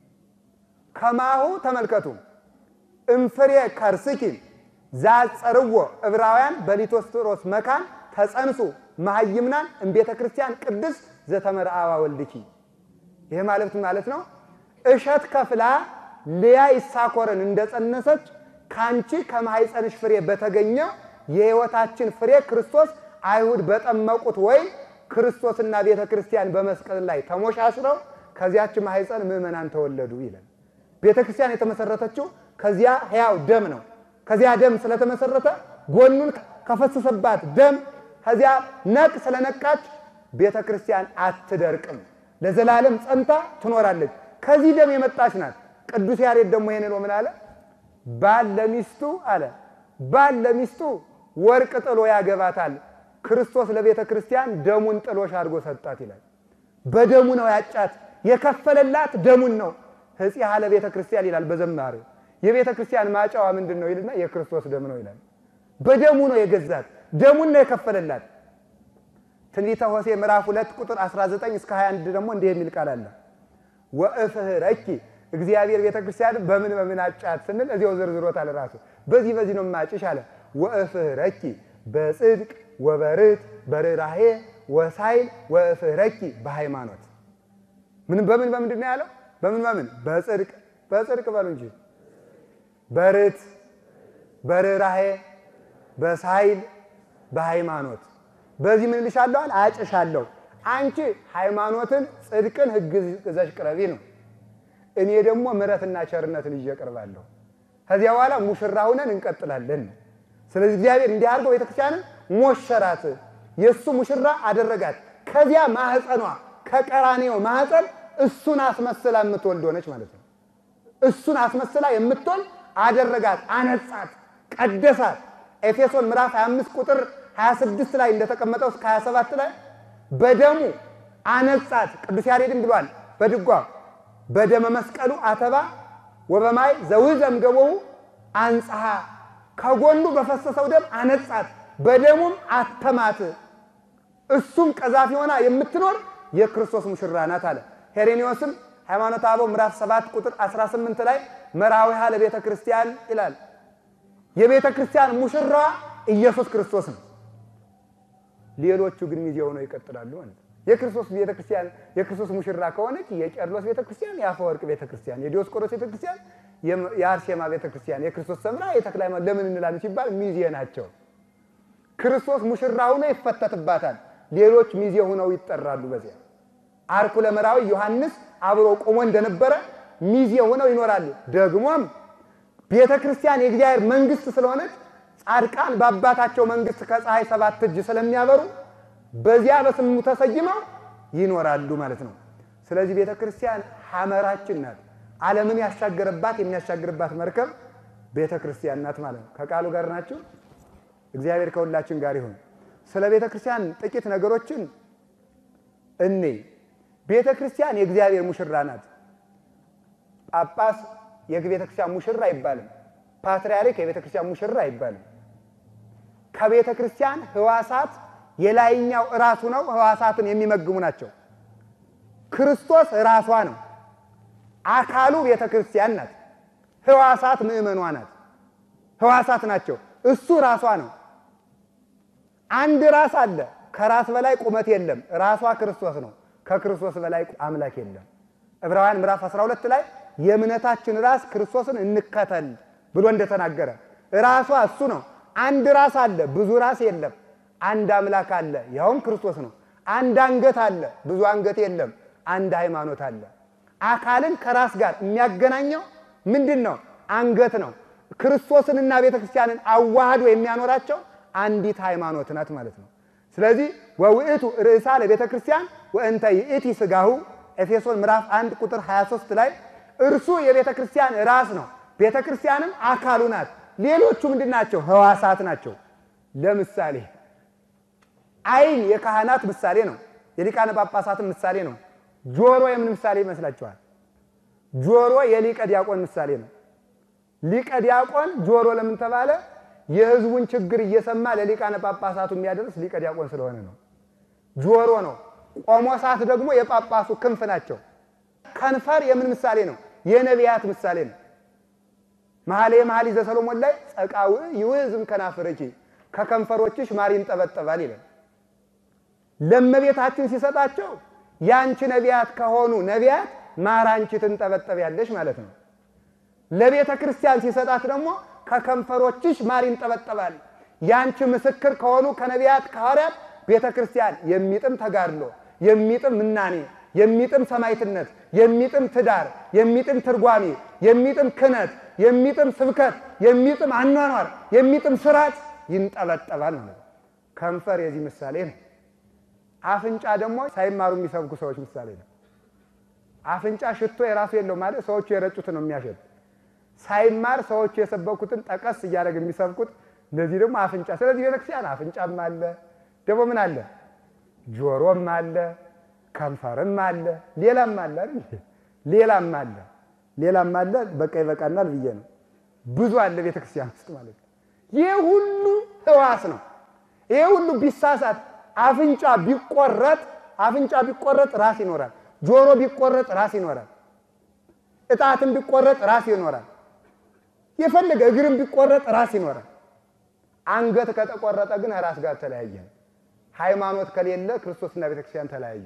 ከማሁ ተመልከቱ እምፍሬ ከርስኪ ዛጸርዎ ዕብራውያን በሊቶስጥሮስ መካን ተጸንሱ መሃይምናን እምቤተ ክርስቲያን ቅድስ ዘተመርአዋ ወልድኪ። ይሄ ማለት ማለት ነው እሸት ከፍላ ልያ ይሳኮርን እንደጸነሰች ከአንቺ ከማኅፀንሽ ፍሬ በተገኘው የሕይወታችን ፍሬ ክርስቶስ አይሁድ በጠመቁት ወይም ክርስቶስና ቤተ ክርስቲያን በመስቀል ላይ ተሞሻሽረው ከዚያች ማኅፀን ምዕመናን ተወለዱ ይላል። ቤተ ክርስቲያን የተመሰረተችው ከዚያ ሕያው ደም ነው። ከዚያ ደም ስለተመሰረተ ጎኑን ከፈሰሰባት ደም ከዚያ ነቅ ስለነቃች ቤተ ክርስቲያን አትደርቅም፣ ለዘላለም ጸንታ ትኖራለች። ከዚህ ደም የመጣች ናት። ቅዱስ ያሬድ ደግሞ ይሄንን ምን አለ? ባል ለሚስቱ አለ ባል ለሚስቱ ወርቅ ጥሎ ያገባታል፣ ክርስቶስ ለቤተ ክርስቲያን ደሙን ጥሎሽ አድርጎ ሰጣት ይላል። በደሙ ነው ያጫት፣ የከፈለላት ደሙን ነው። ሕፂሃ ለቤተ ክርስቲያን ይላል በዘማሬው። የቤተ ክርስቲያን ማጫዋ ምንድን ነው ይልና የክርስቶስ ደም ነው ይላል። በደሙ ነው የገዛት፣ ደሙን ነው የከፈለላት። ትንቢተ ሆሴዕ ምዕራፍ ሁለት ቁጥር 19 እስከ 21 ደግሞ እንዲህ የሚል ቃል አለ ወእፍህረኪ እግዚአብሔር ቤተ ክርስቲያን በምን በምን አጫት ስንል እዚያው ዘርዝሮታል ራሱ። በዚህ በዚህ ነው ማጭሽ አለ። ወእፍህረኪ በጽድቅ ወበርት በርኅራኄ ወሳይል ወእፍህረኪ በሃይማኖት ምን በምን በምንድን ነው ያለው? በምን በምን በጽድቅ በጽድቅ በሉ እንጂ በርት በርኅራኄ በሳይል በሃይማኖት በዚህ ምን ልሻለሁ አለ አጭሻለሁ። አንቺ ሃይማኖትን፣ ጽድቅን፣ ሕግ ይዘሽ ቅረቢ ነው። እኔ ደግሞ ምሕረትና ቸርነትን ይዤ እቀርባለሁ። ከዚያ በኋላ ሙሽራ ሁነን እንቀጥላለን። ስለዚህ እግዚአብሔር እንዲህ አድርገው ቤተክርስቲያንን ሞሸራት፣ የእሱ ሙሽራ አደረጋት። ከዚያ ማህፀኗ ከቀራኔው ማህፀን እሱን አስመስላ የምትወልድ ሆነች ማለት ነው። እሱን አስመስላ የምትወልድ አደረጋት፣ አነጻት፣ ቀደሳት። ኤፌሶን ምዕራፍ 25 ቁጥር 26 ላይ እንደተቀመጠው እስከ 27 ላይ በደሙ አነጻት። ቅዱስ ያሬድም ብሏል በድጓ በደመ መስቀሉ አተባ ወበማይ ዘውዘም ገቦው አንጽሐ ከጎኑ በፈሰሰው ደም አነጻት፣ በደሙም አተማት። እሱም ቀዛፊ ሆና የምትኖር የክርስቶስ ሙሽራ ናት አለ። ሄሬኔዎስም ሃይማኖተ አበው ምዕራፍ 7 ቁጥር 18 ላይ መራዊሃ ለቤተ ክርስቲያን ይላል። የቤተ ክርስቲያን ሙሽራዋ ኢየሱስ ክርስቶስ ነው። ሌሎቹ ግን ሚዜ ሆነው ይቀጥላሉ ማለት ነው። የክርስቶስ ቤተ ክርስቲያን የክርስቶስ ሙሽራ ከሆነች የቄርሎስ ቤተ ክርስቲያን፣ የአፈወርቅ ቤተ ክርስቲያን፣ የዲዮስቆሮስ ቤተ ክርስቲያን፣ የአርሴማ ቤተ ክርስቲያን፣ የክርስቶስ ሰምራ፣ የተክለ ሃይማኖት ለምን እንላለን ሲባል ሚዜ ናቸው። ክርስቶስ ሙሽራ ሆኖ ይፈተትባታል። ሌሎች ሚዜ ሆነው ይጠራሉ። በዚያ አርኩ ለመራዊ ዮሐንስ አብሮ ቆሞ እንደነበረ ሚዜ ሆነው ይኖራሉ። ደግሞም ቤተ ክርስቲያን የእግዚአብሔር መንግስት ስለሆነች ጻድቃን በአባታቸው መንግስት ከፀሐይ ሰባት እጅ ስለሚያበሩ በዚያ በስሙ ተሰይመው ይኖራሉ ማለት ነው። ስለዚህ ቤተ ክርስቲያን ሐመራችን ናት። ዓለምን ያሻገረባት የሚያሻግርባት መርከብ ቤተ ክርስቲያን ናት ማለት ነው። ከቃሉ ጋር ናችሁ። እግዚአብሔር ከሁላችን ጋር ይሁን። ስለ ቤተ ክርስቲያን ጥቂት ነገሮችን እኔ ቤተ ክርስቲያን የእግዚአብሔር ሙሽራ ናት። ጳጳስ የቤተ ክርስቲያን ሙሽራ አይባልም። ፓትርያርክ የቤተ ክርስቲያን ሙሽራ አይባልም። ከቤተ ክርስቲያን ሕዋሳት የላይኛው ራሱ ነው። ሕዋሳትን የሚመግሙ ናቸው። ክርስቶስ ራሷ ነው። አካሉ ቤተ ክርስቲያን ናት። ሕዋሳት ምእመኗ ናት። ሕዋሳት ናቸው። እሱ ራሷ ነው። አንድ ራስ አለ። ከራስ በላይ ቁመት የለም። ራሷ ክርስቶስ ነው። ከክርስቶስ በላይ አምላክ የለም። ዕብራውያን ምዕራፍ 12 ላይ የእምነታችን ራስ ክርስቶስን እንከተል ብሎ እንደተናገረ ራሷ እሱ ነው። አንድ ራስ አለ፣ ብዙ ራስ የለም። አንድ አምላክ አለ፣ ያውም ክርስቶስ ነው። አንድ አንገት አለ፣ ብዙ አንገት የለም። አንድ ሃይማኖት አለ። አካልን ከራስ ጋር የሚያገናኘው ምንድን ነው? አንገት ነው። ክርስቶስንና ቤተ ክርስቲያንን አዋህዶ የሚያኖራቸው አንዲት ሃይማኖት ናት ማለት ነው። ስለዚህ ወውእቱ ርእሳ ለቤተ ክርስቲያን ወእንተ ይእቲ ሥጋሁ ኤፌሶን ምዕራፍ 1 ቁጥር 23 ላይ እርሱ የቤተ ክርስቲያን ራስ ነው፣ ቤተ ክርስቲያንም አካሉ ናት። ሌሎቹ ምንድን ናቸው? ሕዋሳት ናቸው። ለምሳሌ ዓይን የካህናት ምሳሌ ነው፣ የሊቃነ ጳጳሳትም ምሳሌ ነው። ጆሮ የምን ምሳሌ ይመስላችኋል? ጆሮ የሊቀ ዲያቆን ምሳሌ ነው። ሊቀ ዲያቆን ጆሮ ለምን ተባለ? የሕዝቡን ችግር እየሰማ ለሊቃነ ጳጳሳቱ የሚያደርስ ሊቀ ዲያቆን ስለሆነ ነው። ጆሮ ነው። ቆሞሳት ደግሞ የጳጳሱ ክንፍ ናቸው። ከንፈር የምን ምሳሌ ነው? የነቢያት ምሳሌ ነው። መኃልየ መኃልይ ዘሰሎሞን ላይ ጸቃው ይውዝም ከናፍርኪ ከከንፈሮችሽ ማር ይንጠበጠባል ይላል። ለእመቤታችን ሲሰጣቸው ያንቺ ነቢያት ከሆኑ ነቢያት ማር አንቺ ትንጠበጠቢያለሽ ማለት ነው። ለቤተ ክርስቲያን ሲሰጣት ደግሞ ከከንፈሮችሽ ማር ይንጠበጠባል። ያንቺ ምስክር ከሆኑ ከነቢያት ከሐዋርያት ቤተ ክርስቲያን የሚጥም ተጋድሎ፣ የሚጥም ምናኔ፣ የሚጥም ሰማይትነት፣ የሚጥም ትዳር፣ የሚጥም ትርጓሜ፣ የሚጥም ክህነት፣ የሚጥም ስብከት፣ የሚጥም አኗኗር፣ የሚጥም ስርዓት ይንጠበጠባል ማለት ነው። ከንፈር የዚህ ምሳሌ ነው። አፍንጫ ደግሞ ሳይማሩ የሚሰብኩ ሰዎች ምሳሌ ነው። አፍንጫ ሽቶ የራሱ የለው ማለት ሰዎቹ የረጩትን ነው የሚያሸት። ሳይማር ሰዎቹ የሰበኩትን ጠቀስ እያደረግ የሚሰብኩት እነዚህ ደግሞ አፍንጫ። ስለዚህ ቤተክርስቲያን አፍንጫም አለ፣ ደግሞ ምን አለ? ጆሮም አለ፣ ከንፈርም አለ፣ ሌላም አለ አይደል? ሌላም አለ፣ ሌላም አለ። በቃ ይበቃናል ብዬ ነው። ብዙ አለ ቤተክርስቲያን ውስጥ ማለት ነው። ይህ ሁሉ ሕዋስ ነው። ይህ ሁሉ ቢሳሳት አፍንጫ ቢቆረጥ አፍንጫ ቢቆረጥ ራስ ይኖራል። ጆሮ ቢቆረጥ ራስ ይኖራል። እጣትም ቢቆረጥ ራስ ይኖራል። የፈለገ እግርም ቢቆረጥ ራስ ይኖራል። አንገት ከተቆረጠ ግን ራስ ጋር ተለያየ። ሃይማኖት ከሌለ ክርስቶስና ቤተክርስቲያን ተለያዩ።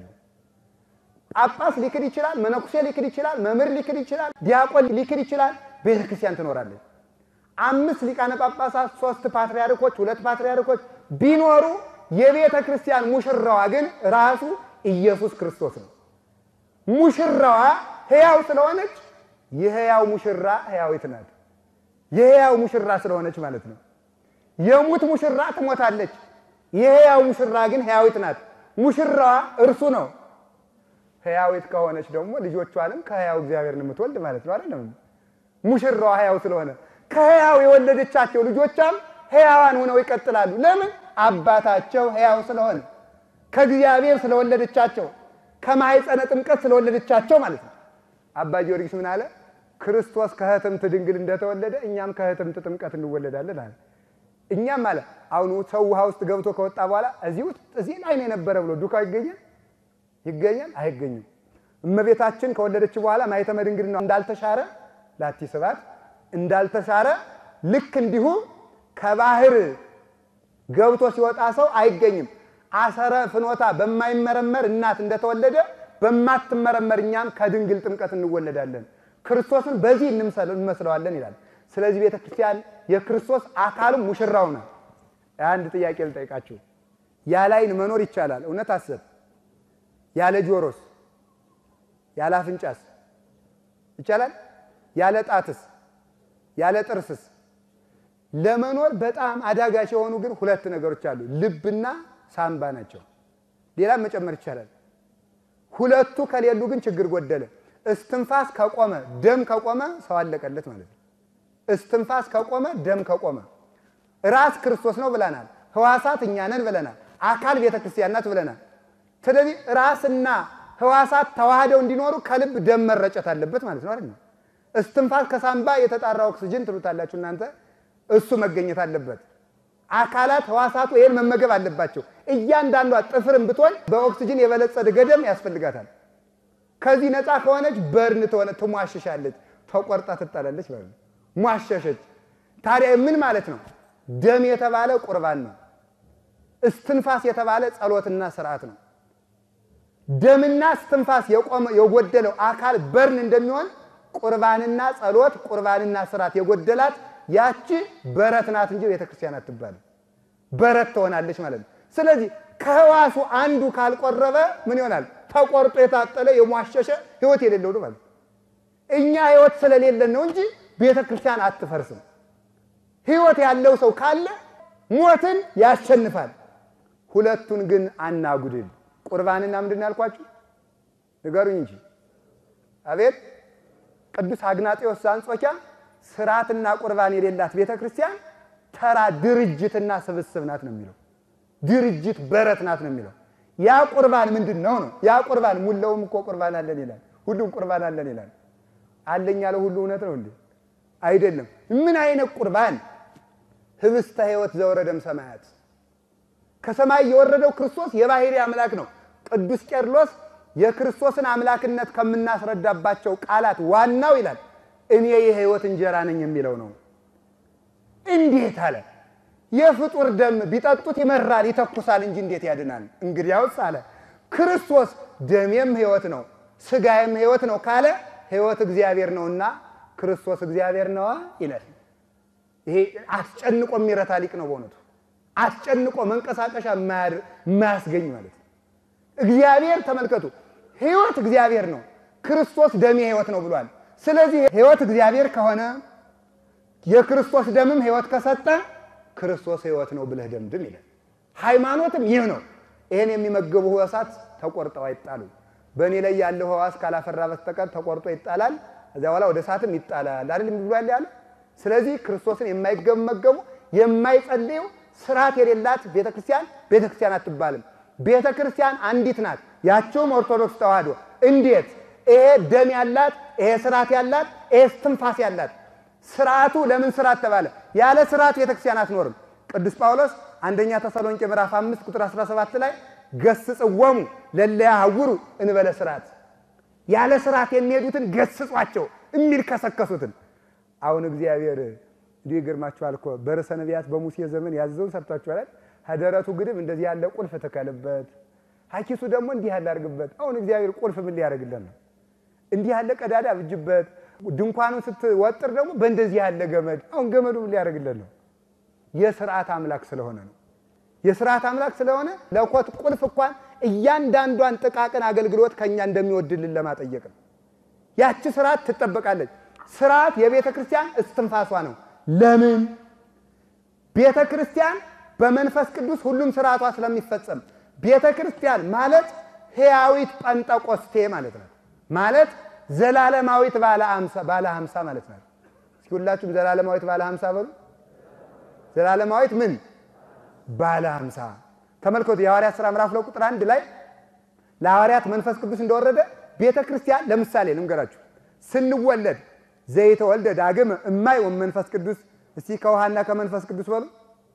ጳጳስ ሊክድ ይችላል፣ መነኩሴ ሊክድ ይችላል፣ መምህር ሊክድ ይችላል፣ ዲያቆን ሊክድ ይችላል። ቤተክርስቲያን ትኖራለች። አምስት ሊቃነ ጳጳሳት፣ ሶስት ፓትርያርኮች፣ ሁለት ፓትርያርኮች ቢኖሩ የቤተ ክርስቲያን ሙሽራዋ ግን ራሱ ኢየሱስ ክርስቶስ ነው። ሙሽራዋ ሕያው ስለሆነች የሕያው ሙሽራ ሕያዊት ናት። የሕያው ሙሽራ ስለሆነች ማለት ነው። የሙት ሙሽራ ትሞታለች። የሕያው ሙሽራ ግን ሕያዊት ናት። ሙሽራዋ እርሱ ነው። ሕያዊት ከሆነች ደግሞ ልጆቿንም ከሕያው እግዚአብሔርን የምትወልድ ማለት ነው አይደለም? ሙሽራዋ ሕያው ስለሆነ ከሕያው የወለደቻቸው ልጆቿም ሕያዋን ሆነው ይቀጥላሉ። ለምን? አባታቸው ሕያው ስለሆነ ከእግዚአብሔር ስለወለደቻቸው ከማኅፀነ ጥምቀት ስለወለደቻቸው ማለት ነው። አባ ጊዮርጊስ ምን አለ? ክርስቶስ ከሕትምት ድንግል እንደተወለደ እኛም ከሕትምት ጥምቀት እንወለዳለን አለ። እኛም አለ አሁን ሰው ውሃ ውስጥ ገብቶ ከወጣ በኋላ እዚህ ውስጥ እዚህ ላይ ነው የነበረ ብሎ ዱካው ይገኛል ይገኛል? አይገኝም። እመቤታችን ከወለደች በኋላ ማኅተመ ድንግልና እንዳልተሻረ ላቲ ስብሐት እንዳልተሻረ ልክ እንዲሁ ከባህር ገብቶ ሲወጣ ሰው አይገኝም። አሰረ ፍኖታ በማይመረመር እናት እንደተወለደ በማትመረመር እኛም ከድንግል ጥምቀት እንወለዳለን፣ ክርስቶስን በዚህ እንመስለዋለን ይላል። ስለዚህ ቤተ ክርስቲያን የክርስቶስ አካልም ሙሽራው ነው። አንድ ጥያቄ ልጠይቃችሁ። ያለ ዓይን መኖር ይቻላል? እውነት አሰብ ያለ ጆሮስ ያለ አፍንጫስ ይቻላል? ያለ ጣትስ ያለ ጥርስስ? ለመኖር በጣም አዳጋች የሆኑ ግን ሁለት ነገሮች አሉ፣ ልብና ሳምባ ናቸው። ሌላም መጨመር ይቻላል። ሁለቱ ከሌሉ ግን ችግር ጎደለ። እስትንፋስ ከቆመ ደም ከቆመ ሰው አለቀለት ማለት ነው። እስትንፋስ ከቆመ ደም ከቆመ ራስ ክርስቶስ ነው ብለናል። ህዋሳት እኛ ነን ብለናል። አካል ቤተ ክርስቲያን ናት ብለናል። ስለዚህ ራስና ህዋሳት ተዋህደው እንዲኖሩ ከልብ ደም መረጨት አለበት ማለት ነው አይደል? እስትንፋስ ከሳምባ የተጣራ ኦክስጅን ትሉታላችሁ እናንተ፣ እሱ መገኘት አለበት። አካላት ህዋሳቱ ይህን መመገብ አለባቸው። እያንዳንዷ ጥፍርም ብትሆን በኦክስጅን የበለጸገ ደም ያስፈልጋታል። ከዚህ ነፃ ከሆነች በርን ትሆነ ትሟሸሻለች፣ ተቆርጣ ትጣላለች ማለት ነው። ሟሸሸች። ታዲያ ምን ማለት ነው? ደም የተባለ ቁርባን ነው። እስትንፋስ የተባለ ጸሎትና ስርዓት ነው። ደምና እስትንፋስ የቆመ የጎደለው አካል በርን እንደሚሆን ቁርባንና ጸሎት ቁርባንና ስርዓት የጎደላት ያቺ በረት ናት እንጂ ቤተክርስቲያን አትባልም። በረት ትሆናለች ማለት ነው። ስለዚህ ከህዋሱ አንዱ ካልቆረበ ምን ይሆናል? ተቆርጦ የታጠለ የሟሸሸ ህይወት የሌለው ነው ማለት ነው። እኛ ህይወት ስለሌለን ነው እንጂ ቤተክርስቲያን አትፈርስም። ህይወት ያለው ሰው ካለ ሞትን ያሸንፋል። ሁለቱን ግን አናጉድል። ቁርባንና ምንድን ነው ያልኳችሁ? ንገሩኝ እንጂ አቤት። ቅዱስ አግናጤዎስ ዘአንጾኪያ ስርዓትና ቁርባን የሌላት ቤተ ክርስቲያን ተራ ድርጅትና ስብስብ ናት ነው የሚለው። ድርጅት በረት ናት ነው የሚለው። ያ ቁርባን ምንድን ነው ነው? ያ ቁርባን ሙላውም እኮ ቁርባን አለን ይላል። ሁሉም ቁርባን አለን ይላል። አለኝ ያለ ሁሉ እውነት ነው እንዴ? አይደለም። ምን አይነት ቁርባን? ህብስተ ሕይወት ዘወረደም ሰማያት ከሰማይ የወረደው ክርስቶስ የባህሪ አምላክ ነው። ቅዱስ ቄርሎስ የክርስቶስን አምላክነት ከምናስረዳባቸው ቃላት ዋናው ይላል እኔ የሕይወት እንጀራ ነኝ የሚለው ነው። እንዴት አለ? የፍጡር ደም ቢጠጡት ይመራል ይተኩሳል እንጂ እንዴት ያድናል? እንግዲያውስ አለ ክርስቶስ ደሜም ሕይወት ነው ስጋዬም ሕይወት ነው ካለ ሕይወት እግዚአብሔር ነውና ክርስቶስ እግዚአብሔር ነዋ ይላል። ይሄ አስጨንቆ የሚረታ ሊቅ ነው በእውነቱ አስጨንቆ መንቀሳቀሻ የማያስገኝ ማለት ነው። እግዚአብሔር ተመልከቱ፣ ሕይወት እግዚአብሔር ነው፣ ክርስቶስ ደሜ ሕይወት ነው ብሏል። ስለዚህ ሕይወት እግዚአብሔር ከሆነ የክርስቶስ ደምም ሕይወት ከሰጠ ክርስቶስ ሕይወት ነው ብለህ ደምድም ይላል። ሃይማኖትም ይህ ነው። ይህን የሚመገቡ ሕዋሳት ተቆርጠው አይጣሉም። በእኔ ላይ ያለው ሕዋስ ካላፈራ በስተቀር ተቆርጦ ይጣላል፣ እዚያ በኋላ ወደ እሳትም ይጣላል አይደል ብሏል ያለ። ስለዚህ ክርስቶስን የማይመገቡ የማይጸልዩ ስርዓት የሌላት ቤተ ክርስቲያን ቤተ ክርስቲያን አትባልም። ቤተ ክርስቲያን አንዲት ናት፣ ያቸውም ኦርቶዶክስ ተዋህዶ። እንዴት? ይሄ ደም ያላት፣ ይሄ ስርዓት ያላት፣ ይሄ እስትንፋስ ያላት። ስርዓቱ ለምን ስርዓት ተባለ? ያለ ስርዓት ቤተ ክርስቲያን አትኖርም። ቅዱስ ጳውሎስ አንደኛ ተሰሎንቄ ምዕራፍ 5 ቁጥር 17 ላይ ገስጽዎሙ ለእለ ያዕውሩ እንበለ ስርዓት፣ ያለ ስርዓት የሚሄዱትን ገስጿቸው የሚል ከሰከሱትን። አሁን እግዚአብሔር እንዲህ ይገርማችኋል እኮ በርዕሰ ነቢያት በሙሴ ዘመን ያዘዘውን ሰርቷችኋል። ከደረቱ ግድም እንደዚህ ያለ ቁልፍ ትከልበት፣ ሀኪሱ ደግሞ እንዲህ ያለ አድርግበት። አሁን እግዚአብሔር ቁልፍ ምን ሊያደርግለን ነው? እንዲህ ያለ ቀዳዳ ብጅበት፣ ድንኳኑን ስትወጥር ደግሞ በእንደዚህ ያለ ገመድ። አሁን ገመዱ ምን ሊያደርግለን ነው? የስርዓት አምላክ ስለሆነ ነው። የስርዓት አምላክ ስለሆነ ለኮት ቁልፍ እንኳን እያንዳንዷን ጥቃቅን አገልግሎት ከኛ እንደሚወድልን ለማጠየቅ ነው። ያቺ ስርዓት ትጠበቃለች። ስርዓት የቤተ ክርስቲያን እስትንፋሷ ነው። ለምን? ቤተ ክርስቲያን በመንፈስ ቅዱስ ሁሉም ስርዓቷ ስለሚፈጸም ቤተ ክርስቲያን ማለት ሕያዊት ጳንጠቆስቴ ማለት ናት። ማለት ዘላለማዊት ባለ አምሳ ባለ ሀምሳ ማለት ናት። እስኪ ሁላችሁም ዘላለማዊት ባለ ሀምሳ በሉ። ዘላለማዊት ምን ባለ ሀምሳ ተመልከቱ። የሐዋርያት ሥራ ምዕራፍ ሁለት ቁጥር አንድ ላይ ለሐዋርያት መንፈስ ቅዱስ እንደወረደ ቤተ ክርስቲያን ለምሳሌ ልንገራችሁ ስንወለድ ዘይተወልደ ዳግም እማይ ወመንፈስ ቅዱስ እስቲ ከውሃና ከመንፈስ ቅዱስ በሉ።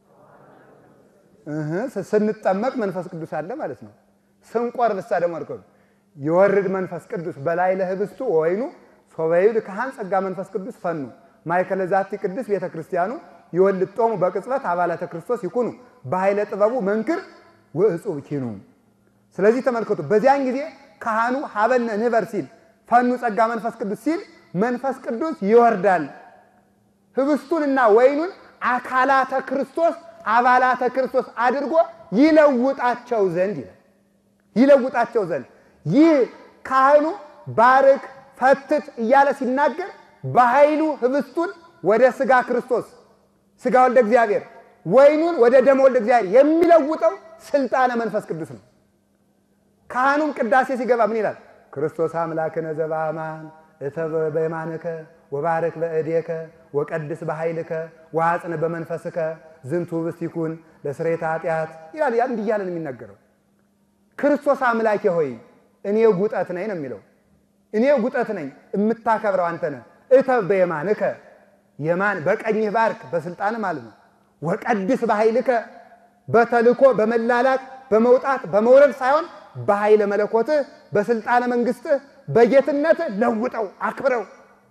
ስንጠመቅ መንፈስ ቅዱስ አለ ማለት ነው። ስንቆርብ እሳ ደግሞ አድርገው የወርድ መንፈስ ቅዱስ በላይ ለህብስቱ ወይኑ ሶበይድ ካህን ጸጋ መንፈስ ቅዱስ ፈኑ ማእከለ ዛቲ ቅዱስ ቤተ ክርስቲያኑ ይወልድ ጦሙ በቅጽበት አባላተ ክርስቶስ ይኩኑ በኃይለ ጥበቡ መንክር ወእጹብ ኪኑ። ስለዚህ ተመልከቱ፣ በዚያን ጊዜ ካህኑ ሀበነ ንበር ሲል ፈኑ ጸጋ መንፈስ ቅዱስ ሲል መንፈስ ቅዱስ ይወርዳል። ህብስቱንና ወይኑን አካላተ ክርስቶስ አባላተ ክርስቶስ አድርጎ ይለውጣቸው ዘንድ ይላል። ይለውጣቸው ዘንድ ይህ ካህኑ ባርክ ፈትት እያለ ሲናገር በኃይሉ ህብስቱን ወደ ሥጋ ክርስቶስ ሥጋ ወልደ እግዚአብሔር ወይኑን ወደ ደመ ወልደ እግዚአብሔር የሚለውጠው ስልጣነ መንፈስ ቅዱስ ነው። ካህኑም ቅዳሴ ሲገባ ምን ይላል? ክርስቶስ አምላክነ ዘበአማን እተበ በየማንከ ወባርክ በእዴከ ወቀድስ በኃይልከ ወአጽን በመንፈስከ ዝንቱ ህብስት ይኩን ለስርየተ ኃጢአት ይላል። ያ እንዲህ እያለ ነው የሚናገረው። ክርስቶስ አምላኬ ሆይ እኔ ጉጠት ነኝ ነው የሚለው። እኔ ጉጠት ነኝ፣ የምታከብረው አንተ ነህ። እተብ በየማንከ የማን በቀኝህ ባርክ፣ በስልጣን ማለት ነው። ወቀድስ በኃይልከ በተልኮ በመላላክ በመውጣት በመውረድ ሳይሆን በኃይለ መለኮትህ በስልጣነ መንግስትህ በጌትነትህ ለውጠው አክብረው።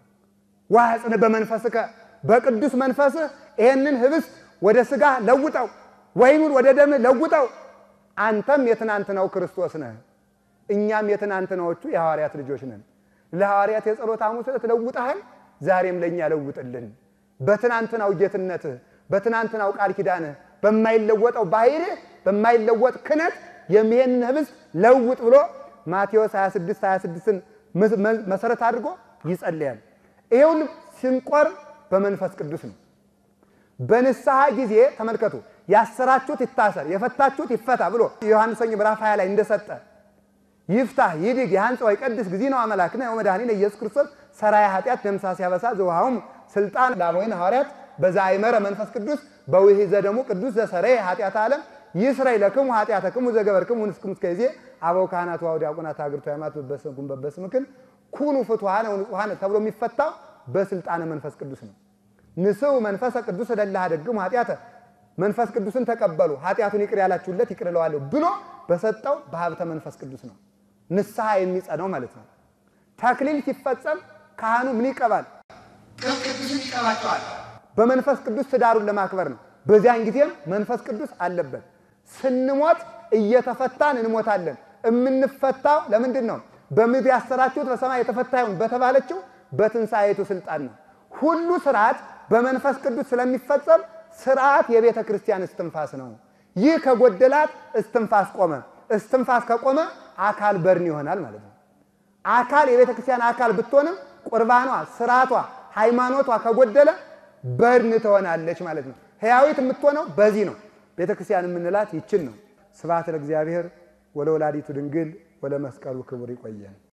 ዋጽን በመንፈስከ በቅዱስ መንፈስህ ይህንን ህብስት ወደ ሥጋ ለውጠው፣ ወይኑን ወደ ደምህ ለውጠው። አንተም የትናንትናው ክርስቶስ ነህ፣ እኛም የትናንትናዎቹ የሐዋርያት ልጆች ነን። ለሐዋርያት የጸሎት ሐሙስ ዕለት ለውጠሃል፣ ዛሬም ለእኛ ለውጥልን። በትናንትናው ጌትነትህ፣ በትናንትናው ቃል ኪዳንህ፣ በማይለወጠው ባሕርህ፣ በማይለወጥ ክነት የሚሄንን ህብስት ለውጥ ብሎ ማቴዎስ 26 26ን መሰረት አድርጎ ይጸልያል። ይሄውን ስንቆርብ በመንፈስ ቅዱስ ነው። በንስሐ ጊዜ ተመልከቱ፣ ያሰራችሁት ይታሰር፣ የፈታችሁት ይፈታ ብሎ ዮሐንስ ወንጌል ምዕራፍ 20 ላይ እንደሰጠ ይፍታህ ይድግ የሐንጽ ወይ ቀድስ ጊዜ ነው አመላክነ ወመድኃኒነ ኢየሱስ ክርስቶስ ሰራያ ኃጢአት ደምሳ ሲያበሳ ዘውሃውም ስልጣን ላሞይን ሐዋርያት በዛ አይመረ መንፈስ ቅዱስ በውህ ዘደሙ ቅዱስ ዘሰረየ ኃጢአት ዓለም ይስረይ ለክሙ ኃጢአተክሙ ዘገበርክሙ ንስክሙ እስከ ጊዜ አበው ካህናት ዋው ዲያቆናት አግርቶ ሃይማኖት በበስምኩም በበስምክን ኩኑ ፍቱሃነ ወንጹሃነ ተብሎ የሚፈታው በስልጣነ መንፈስ ቅዱስ ነው። ንስው መንፈሰ ቅዱስ ለላህ ደግሙ ኃጢአተ መንፈስ ቅዱስን ተቀበሉ ኃጢአቱን ይቅር ያላችሁለት ይቅር እለዋለሁ ብሎ በሰጠው በሀብተ መንፈስ ቅዱስ ነው ንስሐ የሚጸነው ማለት ነው። ተክሊል ሲፈጸም ካህኑ ምን ይቀባል? ቅብ ቅዱስን ይቀባቸዋል። በመንፈስ ቅዱስ ትዳሩን ለማክበር ነው። በዚያን ጊዜም መንፈስ ቅዱስ አለበት። ስንሞት እየተፈታን እንሞታለን። የምንፈታው ለምንድን ነው? በምድር ያሰራችሁት በሰማይ የተፈታ ይሁን በተባለችው በትንሣኤቱ ስልጣን ነው። ሁሉ ስርዓት በመንፈስ ቅዱስ ስለሚፈጸም ስርዓት የቤተ ክርስቲያን እስትንፋስ ነው። ይህ ከጎደላት እስትንፋስ ቆመ። እስትንፋስ ከቆመ አካል በርን ይሆናል ማለት ነው። አካል የቤተ ክርስቲያን አካል ብትሆንም ቁርባኗ፣ ስርዓቷ፣ ሃይማኖቷ ከጎደለ በርን ትሆናለች ማለት ነው። ሕያዊት የምትሆነው በዚህ ነው። ቤተ ክርስቲያን የምንላት ይችን ነው። ስብሐት ለእግዚአብሔር ወለወላዲቱ ድንግል ወለመስቀሉ ክቡር። ይቆየን።